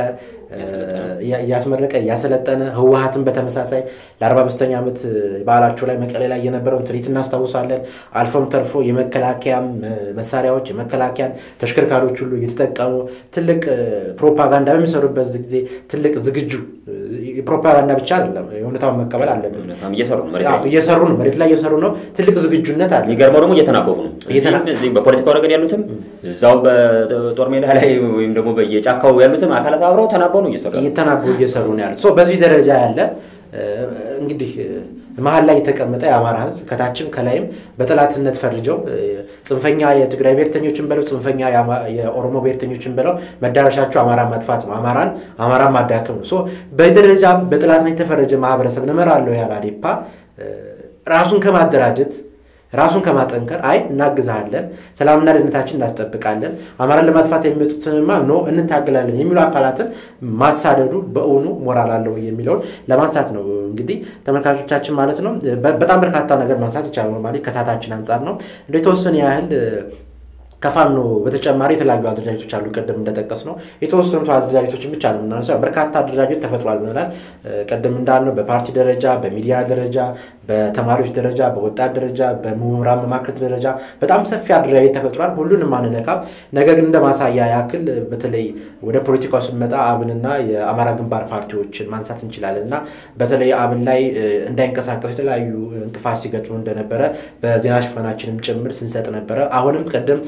እያስመረቀ እያሰለጠነ ህወሀትን በተመሳሳይ ለአርባ አምስተኛ ዓመት በዓላቸው ላይ መቀሌ ላይ የነበረውን ትርኢት እናስታውሳለን። አልፎም ተርፎ የመከላከያ መሳሪያዎች የመከላከያን ተሽከርካሪዎች ሁሉ እየተጠቀሙ ትልቅ ፕሮፓጋንዳ በሚሰሩበት ጊዜ ትልቅ ዝግጁ ፕሮፓጋንዳ ብቻ አይደለም፣ የእውነታውን መቀበል አለብን። እየሰሩ ነው፣ መሬት ላይ እየሰሩ ነው። ትልቅ ዝግጁነት አለ። የሚገርመው ደግሞ እየተናበቡ ነው። በፖለቲካው ረገድ ያሉትም እዛው በጦር ሜዳ ላይ ወይም ደግሞ በየጫካው ያሉትም አካላት አብረው ተናበው ነው እየሰሩ እየተናበቡ እየሰሩ ነው ያሉት። በዚህ ደረጃ ያለ እንግዲህ መሀል ላይ የተቀመጠ የአማራ ህዝብ ከታችም ከላይም በጠላትነት ፈርጀው ጽንፈኛ የትግራይ ብሔርተኞችን በለው ጽንፈኛ የኦሮሞ ብሔርተኞችን በለው መዳረሻቸው አማራ ማጥፋት ነው፣ አማራን አማራን ማዳከም ነው። በደረጃም በጠላትነት የተፈረጀ ማህበረሰብ እመራለሁ ያለ አዴፓ ራሱን ከማደራጀት ራሱን ከማጠንከር አይ እናግዛለን፣ ሰላምና ደህንነታችን እናስጠብቃለን፣ አማራን ለማጥፋት የሚመጡትንማ ኖ እንታገላለን የሚሉ አካላትን ማሳደዱ በእውኑ ሞራል አለው የሚለውን ለማንሳት ነው። እንግዲህ ተመልካቾቻችን ማለት ነው በጣም በርካታ ነገር ማንሳት ይቻላል። ማለት ከሰዓታችን አንጻር ነው እንደ የተወሰነ ያህል ከፋኖ በተጨማሪ የተለያዩ አደረጃጀቶች አሉ። ቅድም እንደጠቀስ ነው የተወሰኑት አደረጃጀቶችን ብቻ ነው የምናነሳው። በርካታ አደረጃጀት ተፈጥሯል ብለናል። ቅድም እንዳልነው በፓርቲ ደረጃ፣ በሚዲያ ደረጃ፣ በተማሪዎች ደረጃ፣ በወጣት ደረጃ፣ በምሁራን መማክርት ደረጃ በጣም ሰፊ አደረጃጀት ተፈጥሯል። ሁሉንም አንነካም። ነገር ግን እንደ ማሳያ ያክል በተለይ ወደ ፖለቲካው ስንመጣ አብንና የአማራ ግንባር ፓርቲዎችን ማንሳት እንችላለን እና በተለይ አብን ላይ እንዳይንቀሳቀሱ የተለያዩ እንቅፋት ሲገጥሙ እንደነበረ በዜና ሽፋናችንም ጭምር ስንሰጥ ነበረ። አሁንም ቅድም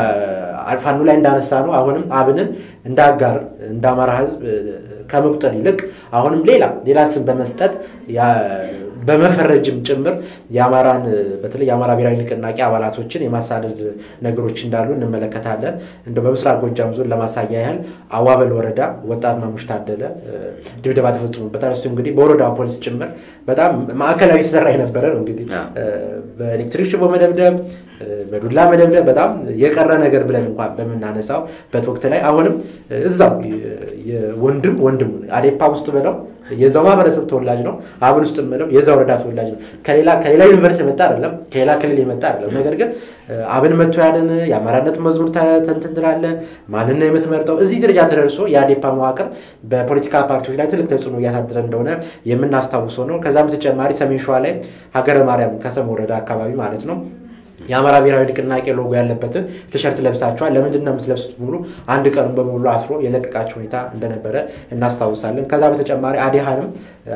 ፋኖ ላይ እንዳነሳ ነው። አሁንም አብንን እንደ አጋር እንደ አማራ ሕዝብ ከመቁጠር ይልቅ አሁንም ሌላ ሌላ ስም በመስጠት በመፈረጅም ጭምር የአማራን በተለይ የአማራ ብሔራዊ ንቅናቄ አባላቶችን የማሳደድ ነገሮች እንዳሉ እንመለከታለን። እንደ በምስራቅ ጎጃም ዞን ለማሳያ ያህል አዋበል ወረዳ ወጣት ማሙሽ ታደለ ድብደባ ተፈጽሞበታል። እሱ እንግዲህ በወረዳ ፖሊስ ጭምር በጣም ማዕከላዊ ሲሰራ የነበረ ነው። እንግዲህ በኤሌክትሪክ ሽቦ መደብደብ፣ በዱላ መደብደብ በጣም የቀረ ነገር ብለን እንኳን በምናነሳው ወቅት ላይ አሁንም እዛው ወንድም ወንድም አዴፓ ውስጥ ብለው የዛው ማህበረሰብ ተወላጅ ነው። አብን ውስጥ ምለው የዛ ወረዳ ተወላጅ ነው። ከሌላ ከሌላ ዩኒቨርሲቲ የመጣ አይደለም፣ ከሌላ ክልል የመጣ አይደለም። ነገር ግን አብን መጥቶ ያለን የአማራነት መዝሙር ተንትን ትላለህ። ማንን ነው የምትመርጠው? እዚህ ደረጃ ተደርሶ የአዴፓ መዋቅር በፖለቲካ ፓርቲዎች ላይ ትልቅ ተጽዕኖ እያሳደረ እንደሆነ የምናስታውሰው ነው። ከዛም በተጨማሪ ሰሜን ሸዋ ላይ ሀገረ ማርያም ከሰም ወረዳ አካባቢ ማለት ነው የአማራ ብሔራዊ ንቅናቄ ሎጎ ያለበትን ቲሸርት ለብሳችኋል፣ ለምንድን ነው የምትለብሱት? ሙሉ አንድ ቀኑን በሙሉ አስሮ የለቀቃቸው ሁኔታ እንደነበረ እናስታውሳለን። ከዛ በተጨማሪ አዲሃንም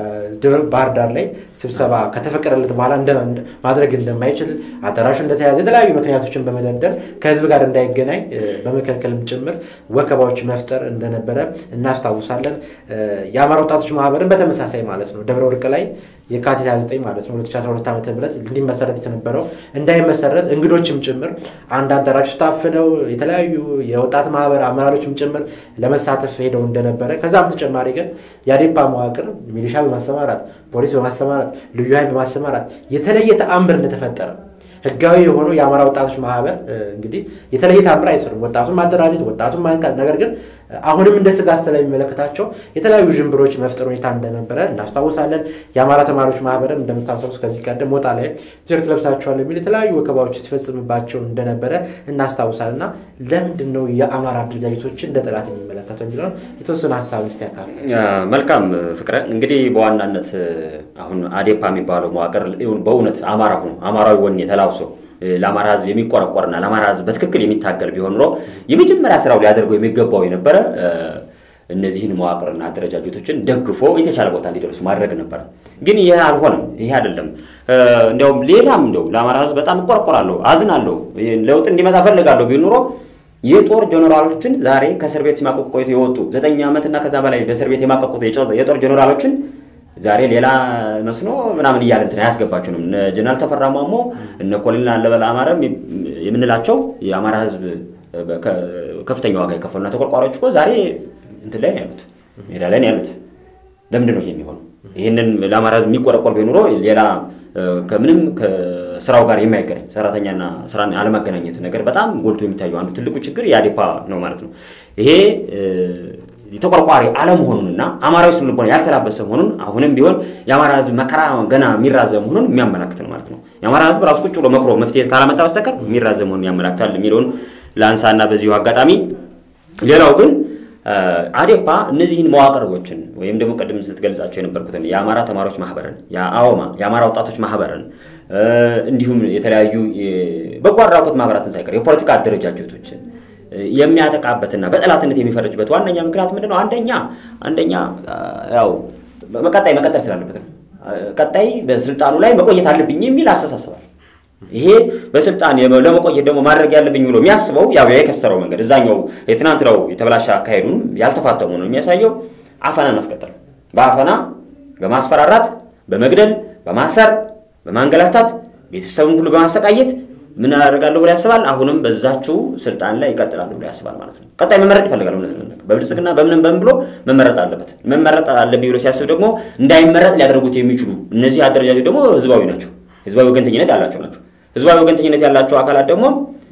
ባህር ዳር ላይ ስብሰባ ከተፈቀደለት በኋላ ማድረግ እንደማይችል አዳራሹ እንደተያዘ የተለያዩ ምክንያቶችን በመደርደር ከህዝብ ጋር እንዳይገናኝ በመከልከልም ጭምር ወከባዎች መፍጠር እንደነበረ እናስታውሳለን። የአማራ ወጣቶች ማህበርን በተመሳሳይ ማለት ነው ደብረ ወርቅ ላይ የካቲት 29 ማለት ነው 2012 ዓ ም እንዲመሰረት የተነበረው እንዳይመሰረት እንግዶችም ጭምር አንድ አዳራሽ ታፍነው የተለያዩ የወጣት ማህበር አመራሮችም ጭምር ለመሳተፍ ሄደው እንደነበረ ከዛም ተጨማሪ ግን የአዴፓ መዋቅር ሚሊሻ በማሰማራት ፖሊስ በማሰማራት ልዩ ኃይል በማሰማራት የተለየ ተአምር እንደተፈጠረ ህጋዊ የሆነው የአማራ ወጣቶች ማህበር እንግዲህ የተለየ ታምር አይሰሩም። ወጣቱን ማደራጀት፣ ወጣቱን ማንቃት፣ ነገር ግን አሁንም እንደ ስጋት ስለሚመለከታቸው የተለያዩ ዥንብሮች መፍጠር ሁኔታ እንደነበረ እናስታውሳለን። የአማራ ተማሪዎች ማህበርም እንደምታስታውስ ከዚህ ቀደም ሞጣ ላይ ቲሸርት ለብሳቸዋል የሚል የተለያዩ ወከባዎች ሲፈጽምባቸው እንደነበረ እናስታውሳለን። እና ለምንድን ነው የአማራ አደረጃጀቶችን እንደ ጠላት የሚመለከተው የሚለውን የተወሰነ ሀሳብ ስ ያካል መልካም ፍቅረ እንግዲህ በዋናነት አሁን አዴፓ የሚባለው መዋቅር በእውነት አማራ ሆኖ አማራዊ ወኔ ተላብሶ ለአማራ ህዝብ የሚቆረቆርና ለአማራ ህዝብ በትክክል የሚታገል ቢሆን ኖሮ የመጀመሪያ ስራው ሊያደርገው የሚገባው የነበረ እነዚህን መዋቅርና አደረጃጀቶችን ደግፎ የተሻለ ቦታ እንዲደርሱ ማድረግ ነበረ። ግን ይህ አልሆነም። ይሄ አይደለም። እንዲያውም ሌላም እንደው ለአማራ ህዝብ በጣም እቆረቆራለሁ፣ አዝናለሁ፣ ለውጥ እንዲመጣ ፈልጋለሁ ቢል ኑሮ የጦር ጀኔራሎችን ዛሬ ከእስር ቤት ሲማቀቁ ቆይቶ የወጡ ዘጠኝ ዓመትና ከዛ በላይ በእስር ቤት የማቀቁት የጦር ጀኔራሎችን ዛሬ ሌላ መስኖ ምናምን እያለ እንትን አያስገባችሁንም። እነ ጀነራል ተፈራ ማሞ እነ ኮሎኔል አለበል አማረም የምንላቸው የአማራ ህዝብ ከፍተኛ ዋጋ የከፈሉና ተቆርቋሪዎች እኮ ዛሬ እንትን ላይ ነው ያሉት፣ ሜዳ ላይ ነው ያሉት። ለምንድን ነው ይሄ የሚሆነው? ይህንን ለአማራ ህዝብ የሚቆረቆር ቢኖሮ ሌላ ከምንም ከስራው ጋር የማይገናኝ ሰራተኛና ስራን አለማገናኘት ነገር በጣም ጎልቶ የሚታየው አንዱ ትልቁ ችግር የአዴፓ ነው ማለት ነው። ይሄ የተቆርቋሪ አለመሆኑንና አማራዊ ስነ ልቦና ያልተላበሰ መሆኑን አሁንም ቢሆን የአማራ ህዝብ መከራ ገና የሚራዘም መሆኑን የሚያመላክት ነው ማለት ነው። የአማራ ህዝብ ራሱ ቁጭ ብሎ መክሮ መፍትሄ ካላመጣ በስተቀር የሚራዘም መሆኑን ያመላክታል የሚለውን ለአንሳና በዚሁ አጋጣሚ ሌላው ግን አዴፓ እነዚህን መዋቅሮችን ወይም ደግሞ ቅድም ስትገልጻቸው የነበርኩትን የአማራ ተማሪዎች ማህበርን፣ የአወማ የአማራ ወጣቶች ማህበርን እንዲሁም የተለያዩ በጎ አድራጎት ማህበራትን ሳይቀር የፖለቲካ አደረጃጀቶችን የሚያጠቃበትና በጠላትነት የሚፈረጅበት ዋነኛ ምክንያት ምንድን ነው? አንደኛ አንደኛ ያው መቀጣይ መቀጠል ስላለበት ነው። ቀጣይ በስልጣኑ ላይ መቆየት አለብኝ የሚል አስተሳስባል። ይሄ በስልጣን ለመቆየት ደግሞ ማድረግ ያለብኝ ብሎ የሚያስበው ያው የከሰረው መንገድ እዛኛው የትናንት ነው የተበላሸ አካሄዱን ያልተፋተሙ ነው የሚያሳየው። አፈናን ማስቀጠል፣ በአፈና በማስፈራራት፣ በመግደል፣ በማሰር፣ በማንገላታት ቤተሰብን ሁሉ በማሰቃየት ምን አደርጋለሁ ብሎ ያስባል። አሁንም በዛችው ስልጣን ላይ ይቀጥላሉ ብሎ ያስባል ማለት ነው። ቀጣይ መመረጥ ይፈልጋል። በብልጽግና በምንም በምን ብሎ መመረጥ አለበት። መመረጥ አለብኝ ብሎ ሲያስብ ደግሞ እንዳይመረጥ ሊያደርጉት የሚችሉ እነዚህ አደረጃጆች ደግሞ ህዝባዊ ናቸው። ህዝባዊ ወገንተኝነት ያላቸው ናቸው። ህዝባዊ ወገንተኝነት ያላቸው አካላት ደግሞ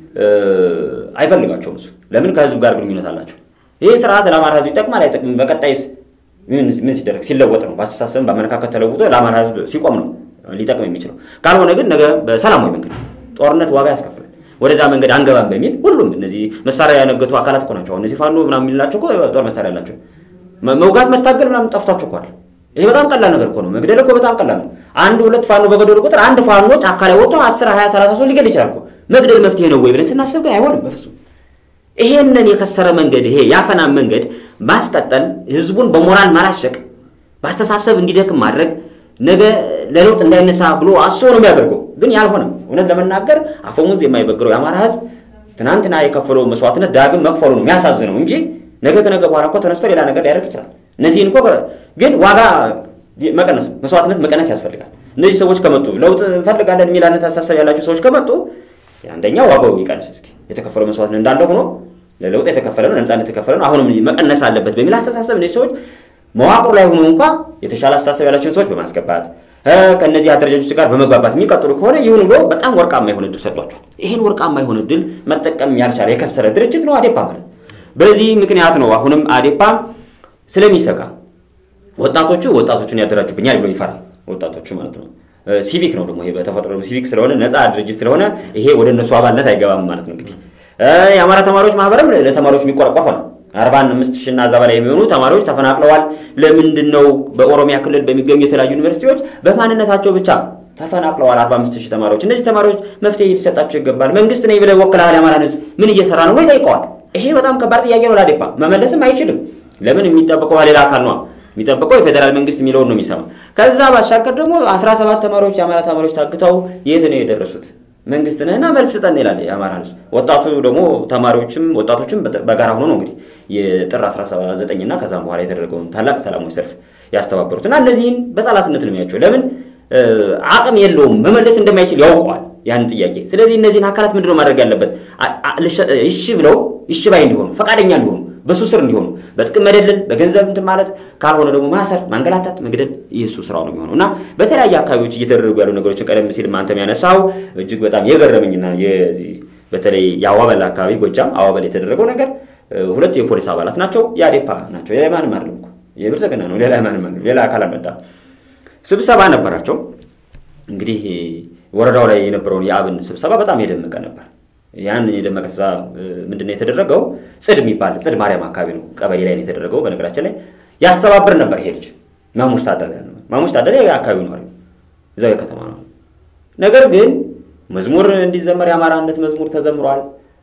አይፈልጋቸውም። እሱ ለምን ከህዝብ ጋር ግንኙነት አላቸው። ይህ ስርዓት ለአማራ ህዝብ ይጠቅማል አይጠቅምም? በቀጣይስ ምን ሲደረግ ሲለወጥ ነው? በአስተሳሰብም በአመለካከት ተለውጦ ለአማራ ህዝብ ሲቆም ነው ሊጠቅም የሚችለው። ካልሆነ ግን ነገ በሰላማዊ መንገድ ጦርነት ዋጋ ያስከፍላል። ወደዛ መንገድ አንገባም በሚል ሁሉም እነዚህ መሳሪያ ያነገቱ አካላት እኮ ናቸው። እነዚህ ፋኖ ምናምን የሚላቸው እኮ ጦር መሳሪያ ያላቸው መውጋት መታገል ምናምን ጠፍቷቸው እኮ አይደል? ይሄ በጣም ቀላል ነገር እኮ ነው። መግደል እኮ በጣም ቀላል ነው። አንድ ሁለት ፋኖ በገደሉ ቁጥር አንድ ፋኖ ጫካ ላይ ወጥቶ 10 20 30 ሰው ሊገል ይችላል እኮ። መግደል መፍትሄ ነው ወይ ብለን ስናስብ ግን አይሆንም በፍጹም። ይሄንን የከሰረ መንገድ ይሄ ያፈና መንገድ ማስቀጠል፣ ህዝቡን በሞራል ማላሸቅ፣ በአስተሳሰብ እንዲደክም ማድረግ ነገ ለለውጥ እንዳይነሳ ብሎ አስቦ ነው የሚያደርገው። ግን ያልሆነም እውነት ለመናገር አፈሙዝ የማይበግረው የአማራ ህዝብ ትናንትና የከፈለው መስዋዕትነት ዳግም መክፈሉ ነው የሚያሳዝነው እንጂ ነገ ከነገ በኋላ እኮ ተነስቶ ሌላ ነገር ሊያደርግ ይችላል። እነዚህን እኮ ግን ዋጋ መቀነስ መስዋዕትነት መቀነስ ያስፈልጋል። እነዚህ ሰዎች ከመጡ ለውጥ እንፈልጋለን የሚል አይነት አሳሰብ ያላቸው ሰዎች ከመጡ አንደኛ ዋጋው ይቀንስ እስኪ የተከፈለው መስዋዕትነት እንዳለ ሆኖ ለለውጥ የተከፈለ ነው፣ ለነጻነት የተከፈለ ነው፣ አሁንም መቀነስ አለበት በሚል አስተሳሰብ እነዚህ ሰዎች መዋቅሩ ላይ ሆኖ እንኳ የተሻለ አስተሳሰብ ያላቸውን ሰዎች በማስገባት ከእነዚህ አደረጃጆች ጋር በመግባባት የሚቀጥሉ ከሆነ ይሁን ብሎ በጣም ወርቃማ የሆነ እድል ሰጥቷቸዋል። ይህን ወርቃማ የሆነ እድል መጠቀም ያልቻለ የከሰረ ድርጅት ነው አዴፓ ማለት። በዚህ ምክንያት ነው አሁንም አዴፓ ስለሚሰጋ ወጣቶቹ ወጣቶቹን ያደራጁብኛል ብሎ ይፈራል። ወጣቶቹ ማለት ነው። ሲቪክ ነው ደግሞ ይሄ በተፈጥሮ ሲቪክ ስለሆነ ነፃ ድርጅት ስለሆነ ይሄ ወደ እነሱ አባልነት አይገባም ማለት ነው። እንግዲህ የአማራ ተማሪዎች ማህበርም ለተማሪዎች የሚቆረቆር ሆነ። አርባ አምስት ሺህ እና እዛ በላይ የሚሆኑ ተማሪዎች ተፈናቅለዋል። ለምንድን ነው በኦሮሚያ ክልል በሚገኙ የተለያዩ ዩኒቨርሲቲዎች በማንነታቸው ብቻ ተፈናቅለዋል? አርባ አምስት ሺህ ተማሪዎች እነዚህ ተማሪዎች መፍትሄ ሊሰጣቸው ይገባል። መንግስት ነኝ ብለህ ወክለሃል የአማራን ህዝብ ምን እየሰራ ነው ወይ ጠይቀዋል። ይሄ በጣም ከባድ ጥያቄ ነው። ለአዴፓ መመለስም አይችልም። ለምን የሚጠብቀው ሌላ አካል ነው የሚጠብቀው የፌዴራል መንግስት የሚለውን ነው የሚሰማ። ከዛ ባሻገር ደግሞ አስራ ሰባት ተማሪዎች የአማራ ተማሪዎች ታግተው የት ነው የደረሱት? መንግስት ነህና መልስ ስጠን ይላል የአማራ ህዝብ። ወጣቱ ደግሞ ተማሪዎችም ወጣቶችም በጋራ ሆኖ ነው እንግዲህ የጥር 19 እና ከዛም በኋላ የተደረገውን ታላቅ ሰላማዊ ሰልፍ ያስተባበሩት እና እነዚህን በጠላትነት ነው የሚያቸው። ለምን አቅም የለውም መመለስ እንደማይችል ያውቀዋል ያን ጥያቄ። ስለዚህ እነዚህን አካላት ምንድነው ማድረግ ያለበት? እሺ ብለው እሺ ባይ እንዲሆኑ ፈቃደኛ እንዲሆኑ በሱ ስር እንዲሆኑ በጥቅም መደለል በገንዘብ እንትን ማለት ካልሆነ ደግሞ ማሰር፣ ማንገላታት፣ መግደል የእሱ ስራው ነው የሚሆነው እና በተለያዩ አካባቢዎች እየተደረጉ ያሉ ነገሮችን ቀደም ሲል አንተም ያነሳው እጅግ በጣም የገረመኝና የዚህ በተለይ የአዋበል አካባቢ ጎጃም አዋበል የተደረገው ነገር ሁለት የፖሊስ አባላት ናቸው፣ የአዴፓ ናቸው። ሌላ ማንም አይደለም እኮ የብልጽግና ነው። ሌላ ማንም አይደለም። ሌላ አካል አልመጣም። ስብሰባ ነበራቸው። እንግዲህ ወረዳው ላይ የነበረውን የአብን ስብሰባ በጣም የደመቀ ነበር። ያን የደመቀ ስራ ምንድነው የተደረገው? ጽድ የሚባል ጽድ ማርያም አካባቢ ነው ቀበሌ ላይ ነው የተደረገው። በነገራችን ላይ ያስተባብር ነበር ይሄ ልጅ ማሙሽ ታደለ ነው። ማሙሽ ታደለ የአካባቢው ነዋሪ ነው፣ እዛው የከተማ ነው። ነገር ግን መዝሙር እንዲዘመር የአማራነት መዝሙር ተዘምሯል።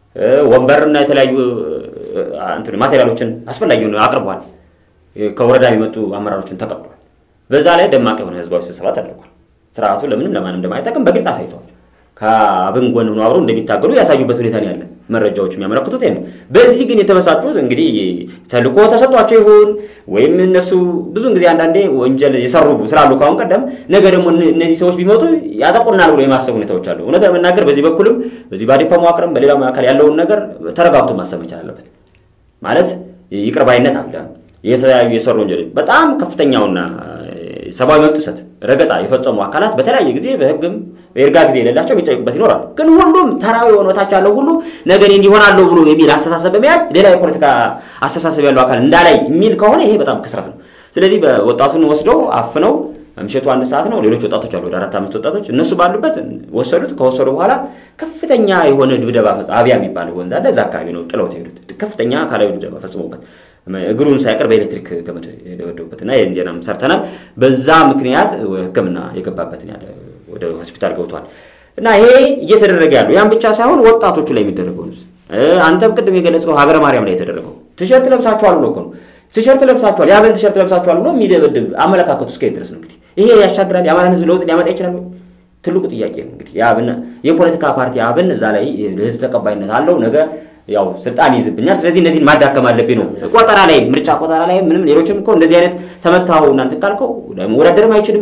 ወንበርና የተለያዩ ማቴሪያሎችን አስፈላጊውን አቅርቧል። ከወረዳ የመጡ አመራሮችን ተቀብሏል። በዛ ላይ ደማቅ የሆነ ህዝባዊ ስብሰባ ተደርጓል። ስርዓቱ ለምንም ለማንም እንደማይጠቅም በግልጽ አሳይተዋል። ከአብን ጎን ሆነው አብረው እንደሚታገሉ ያሳዩበት ሁኔታ ነው ያለ። መረጃዎች የሚያመለክቱት ነው። በዚህ ግን የተበሳጩት እንግዲህ ተልእኮ ተሰጧቸው ይሁን ወይም እነሱ ብዙን ጊዜ አንዳንዴ ወንጀል የሰሩ ስላሉ ከአሁን ቀደም ነገ ደግሞ እነዚህ ሰዎች ቢመጡ ያጠቁናል ብሎ የማሰብ ሁኔታዎች አሉ። እውነት ለመናገር በዚህ በኩልም በዚህ በአዴፓ መዋቅርም በሌላ አካል ያለውን ነገር ተረጋግቶ ማሰብ መቻል አለበት። ማለት ይቅር ባይነት አለ። የተለያዩ የሰሩ ወንጀል በጣም ከፍተኛውና ሰብአዊ መብት ጥሰት ረገጣ የፈጸሙ አካላት በተለያየ ጊዜ በህግም የእርጋ ጊዜ የሌላቸው የሚጠይቁበት ይኖራል። ግን ሁሉም ተራዊ የሆነ ታች ያለው ሁሉ ነገ እኔ እንዲሆናለሁ ብሎ የሚል አስተሳሰብ በመያዝ ሌላ የፖለቲካ አስተሳሰብ ያለው አካል እንዳላይ የሚል ከሆነ ይሄ በጣም ክስረት ነው። ስለዚህ ወጣቱን ወስደው አፍነው ምሽቱ አንድ ሰዓት ነው። ሌሎች ወጣቶች አሉ፣ ወደ አራት አምስት ወጣቶች እነሱ ባሉበት ወሰዱት። ከወሰዱ በኋላ ከፍተኛ የሆነ ድብደባ አብያ የሚባል ወንዝ አለ፣ እዛ አካባቢ ነው ጥለውት ሄዱት። ከፍተኛ አካላዊ ድብደባ ፈጽሞበት እግሩን ሳይቀር በኤሌክትሪክ ገመድ የደበደቡበት እና ይህን ዜናም ሰርተናል። በዛ ምክንያት ሕክምና የገባበትን ያለ ወደ ሆስፒታል ገብቷል። እና ይሄ እየተደረገ ያለው ያን ብቻ ሳይሆን ወጣቶቹ ላይ የሚደረገው አንተም ቅድም የገለጽከው ሀገረ ማርያም ላይ የተደረገው ቲሸርት ለብሳችኋል ብሎ እኮ ነው። ቲሸርት ለብሳችኋል፣ የአብን ቲሸርት ለብሳችኋል ብሎ የሚደበድብ አመለካከቱ እስከ ድረስ ነው። እንግዲህ ይሄ ያሻግራል? የአማራን ህዝብ ለውጥ ሊያመጣ ይችላል ወይ? ትልቁ ጥያቄ ነው። እንግዲህ የአብን የፖለቲካ ፓርቲ አብን እዛ ላይ ለህዝብ ተቀባይነት አለው ነገ ያው ስልጣን ይይዝብኛል። ስለዚህ እነዚህን ማዳከም አለብኝ ነው። ቆጠራ ላይ ምርጫ ቆጠራ ላይ ምንም ሌሎችም እኮ እንደዚህ አይነት ተመታው እናንተ ካልከው መወዳደርም አይችልም።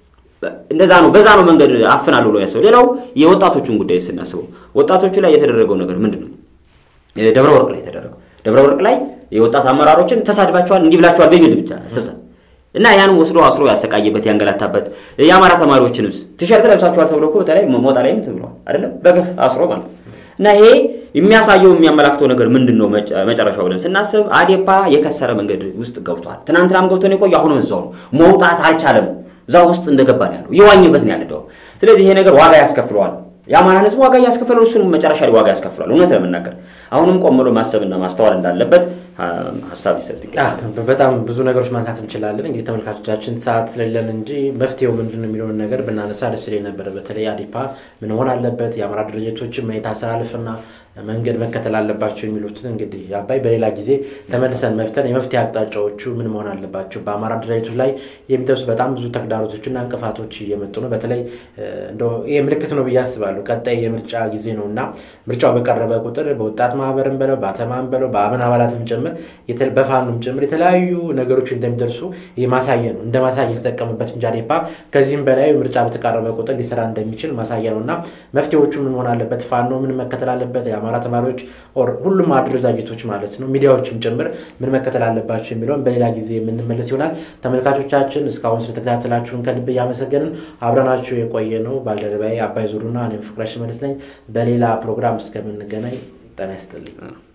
እንደዛ ነው። በዛ ነው መንገድ አፍናለሁ ብሎ ያሰው። ሌላው የወጣቶቹን ጉዳይ ስናስበው ወጣቶቹ ላይ የተደረገው ነገር ምንድን ነው? ደብረ ወርቅ ላይ የተደረገው ደብረ ወርቅ ላይ የወጣት አመራሮችን ተሳድባቸዋል፣ እንዲህ ብላቸዋል በሚል ብቻ አስተሳሰብ እና ያን ወስዶ አስሮ ያሰቃየበት ያንገላታበት የአማራ ተማሪዎችንስ ቲሸርት ለብሳችኋል ተብሎ እኮ በተለይ ሞጣ ላይም ብለዋል አይደለም በገፍ አስሮ ማለት እና ይሄ የሚያሳየው የሚያመላክተው ነገር ምንድን ነው? መጨረሻው ብለን ስናስብ አዴፓ የከሰረ መንገድ ውስጥ ገብቷል። ትናንትናም ገብቶ ነው የቆየው፣ አሁንም እዛው ነው። መውጣት አልቻለም። እዛው ውስጥ እንደገባ ነው ያለው፣ የዋኝበት ነው ያለው። ስለዚህ ይሄ ነገር ዋጋ ያስከፍለዋል። የአማራን ሕዝብ ዋጋ እያስከፈለው እሱንም መጨረሻ ላይ ዋጋ ያስከፍለዋል። እውነት ለመናገር አሁንም ቆም ብሎ ማሰብና ማስተዋል እንዳለበት ሀሳብ ይሰጥ ይገኛል። በጣም ብዙ ነገሮች ማንሳት እንችላለን። እንግዲህ ተመልካቾቻችን ሰዓት ስለሌለን እንጂ መፍትሄው ምንድን ነው የሚለውን ነገር ብናነሳ ደስ ይለኝ ነበረ። በተለይ አዴፓ ምን መሆን አለበት፣ የአማራ ድርጅቶችን መኔታ አስተላልፍና መንገድ መከተል አለባቸው የሚሉትን እንግዲህ አባይ በሌላ ጊዜ ተመልሰን መፍተን የመፍትሄ አቅጣጫዎቹ ምን መሆን አለባቸው፣ በአማራ ድርጅቶች ላይ የሚደርሱ በጣም ብዙ ተግዳሮቶችና እንቅፋቶች እየመጡ ነው። በተለይ ይህ ምልክት ነው ብዬ አስባለሁ። ቀጣይ የምርጫ ጊዜ ነው እና ምርጫው በቀረበ ቁጥር በወጣት ማህበርም በለው በአተማም በለው በአብን አባላትም ጭምር በፋኑም ጭምር የተለያዩ ነገሮች እንደሚደርሱ ማሳየ ነው። እንደ ማሳያ የተጠቀሙበት እንጂ አዴፓ ከዚህም በላይ ምርጫ በተቃረበ ቁጥር ሊሰራ እንደሚችል ማሳያ ነው እና መፍትሄዎቹ ምን መሆን አለበት፣ ፋኖ ምን መከተል አለበት፣ የአማራ ተማሪዎች ሁሉም አደረጃጀቶች ማለት ነው ሚዲያዎችም ጭምር ምን መከተል አለባቸው የሚለውን በሌላ ጊዜ የምንመለስ ይሆናል። ተመልካቾቻችን እስካሁን ስለተከታተላችሁን ከልብ እያመሰገንን አብረናችሁ የቆየ ነው ባልደረባዬ አባይ ዙሩና እኔም ፍቅረሽ መልስ ነኝ። በሌላ ፕሮግራም እስከምንገናኝ ጤና ይስጥልኝ።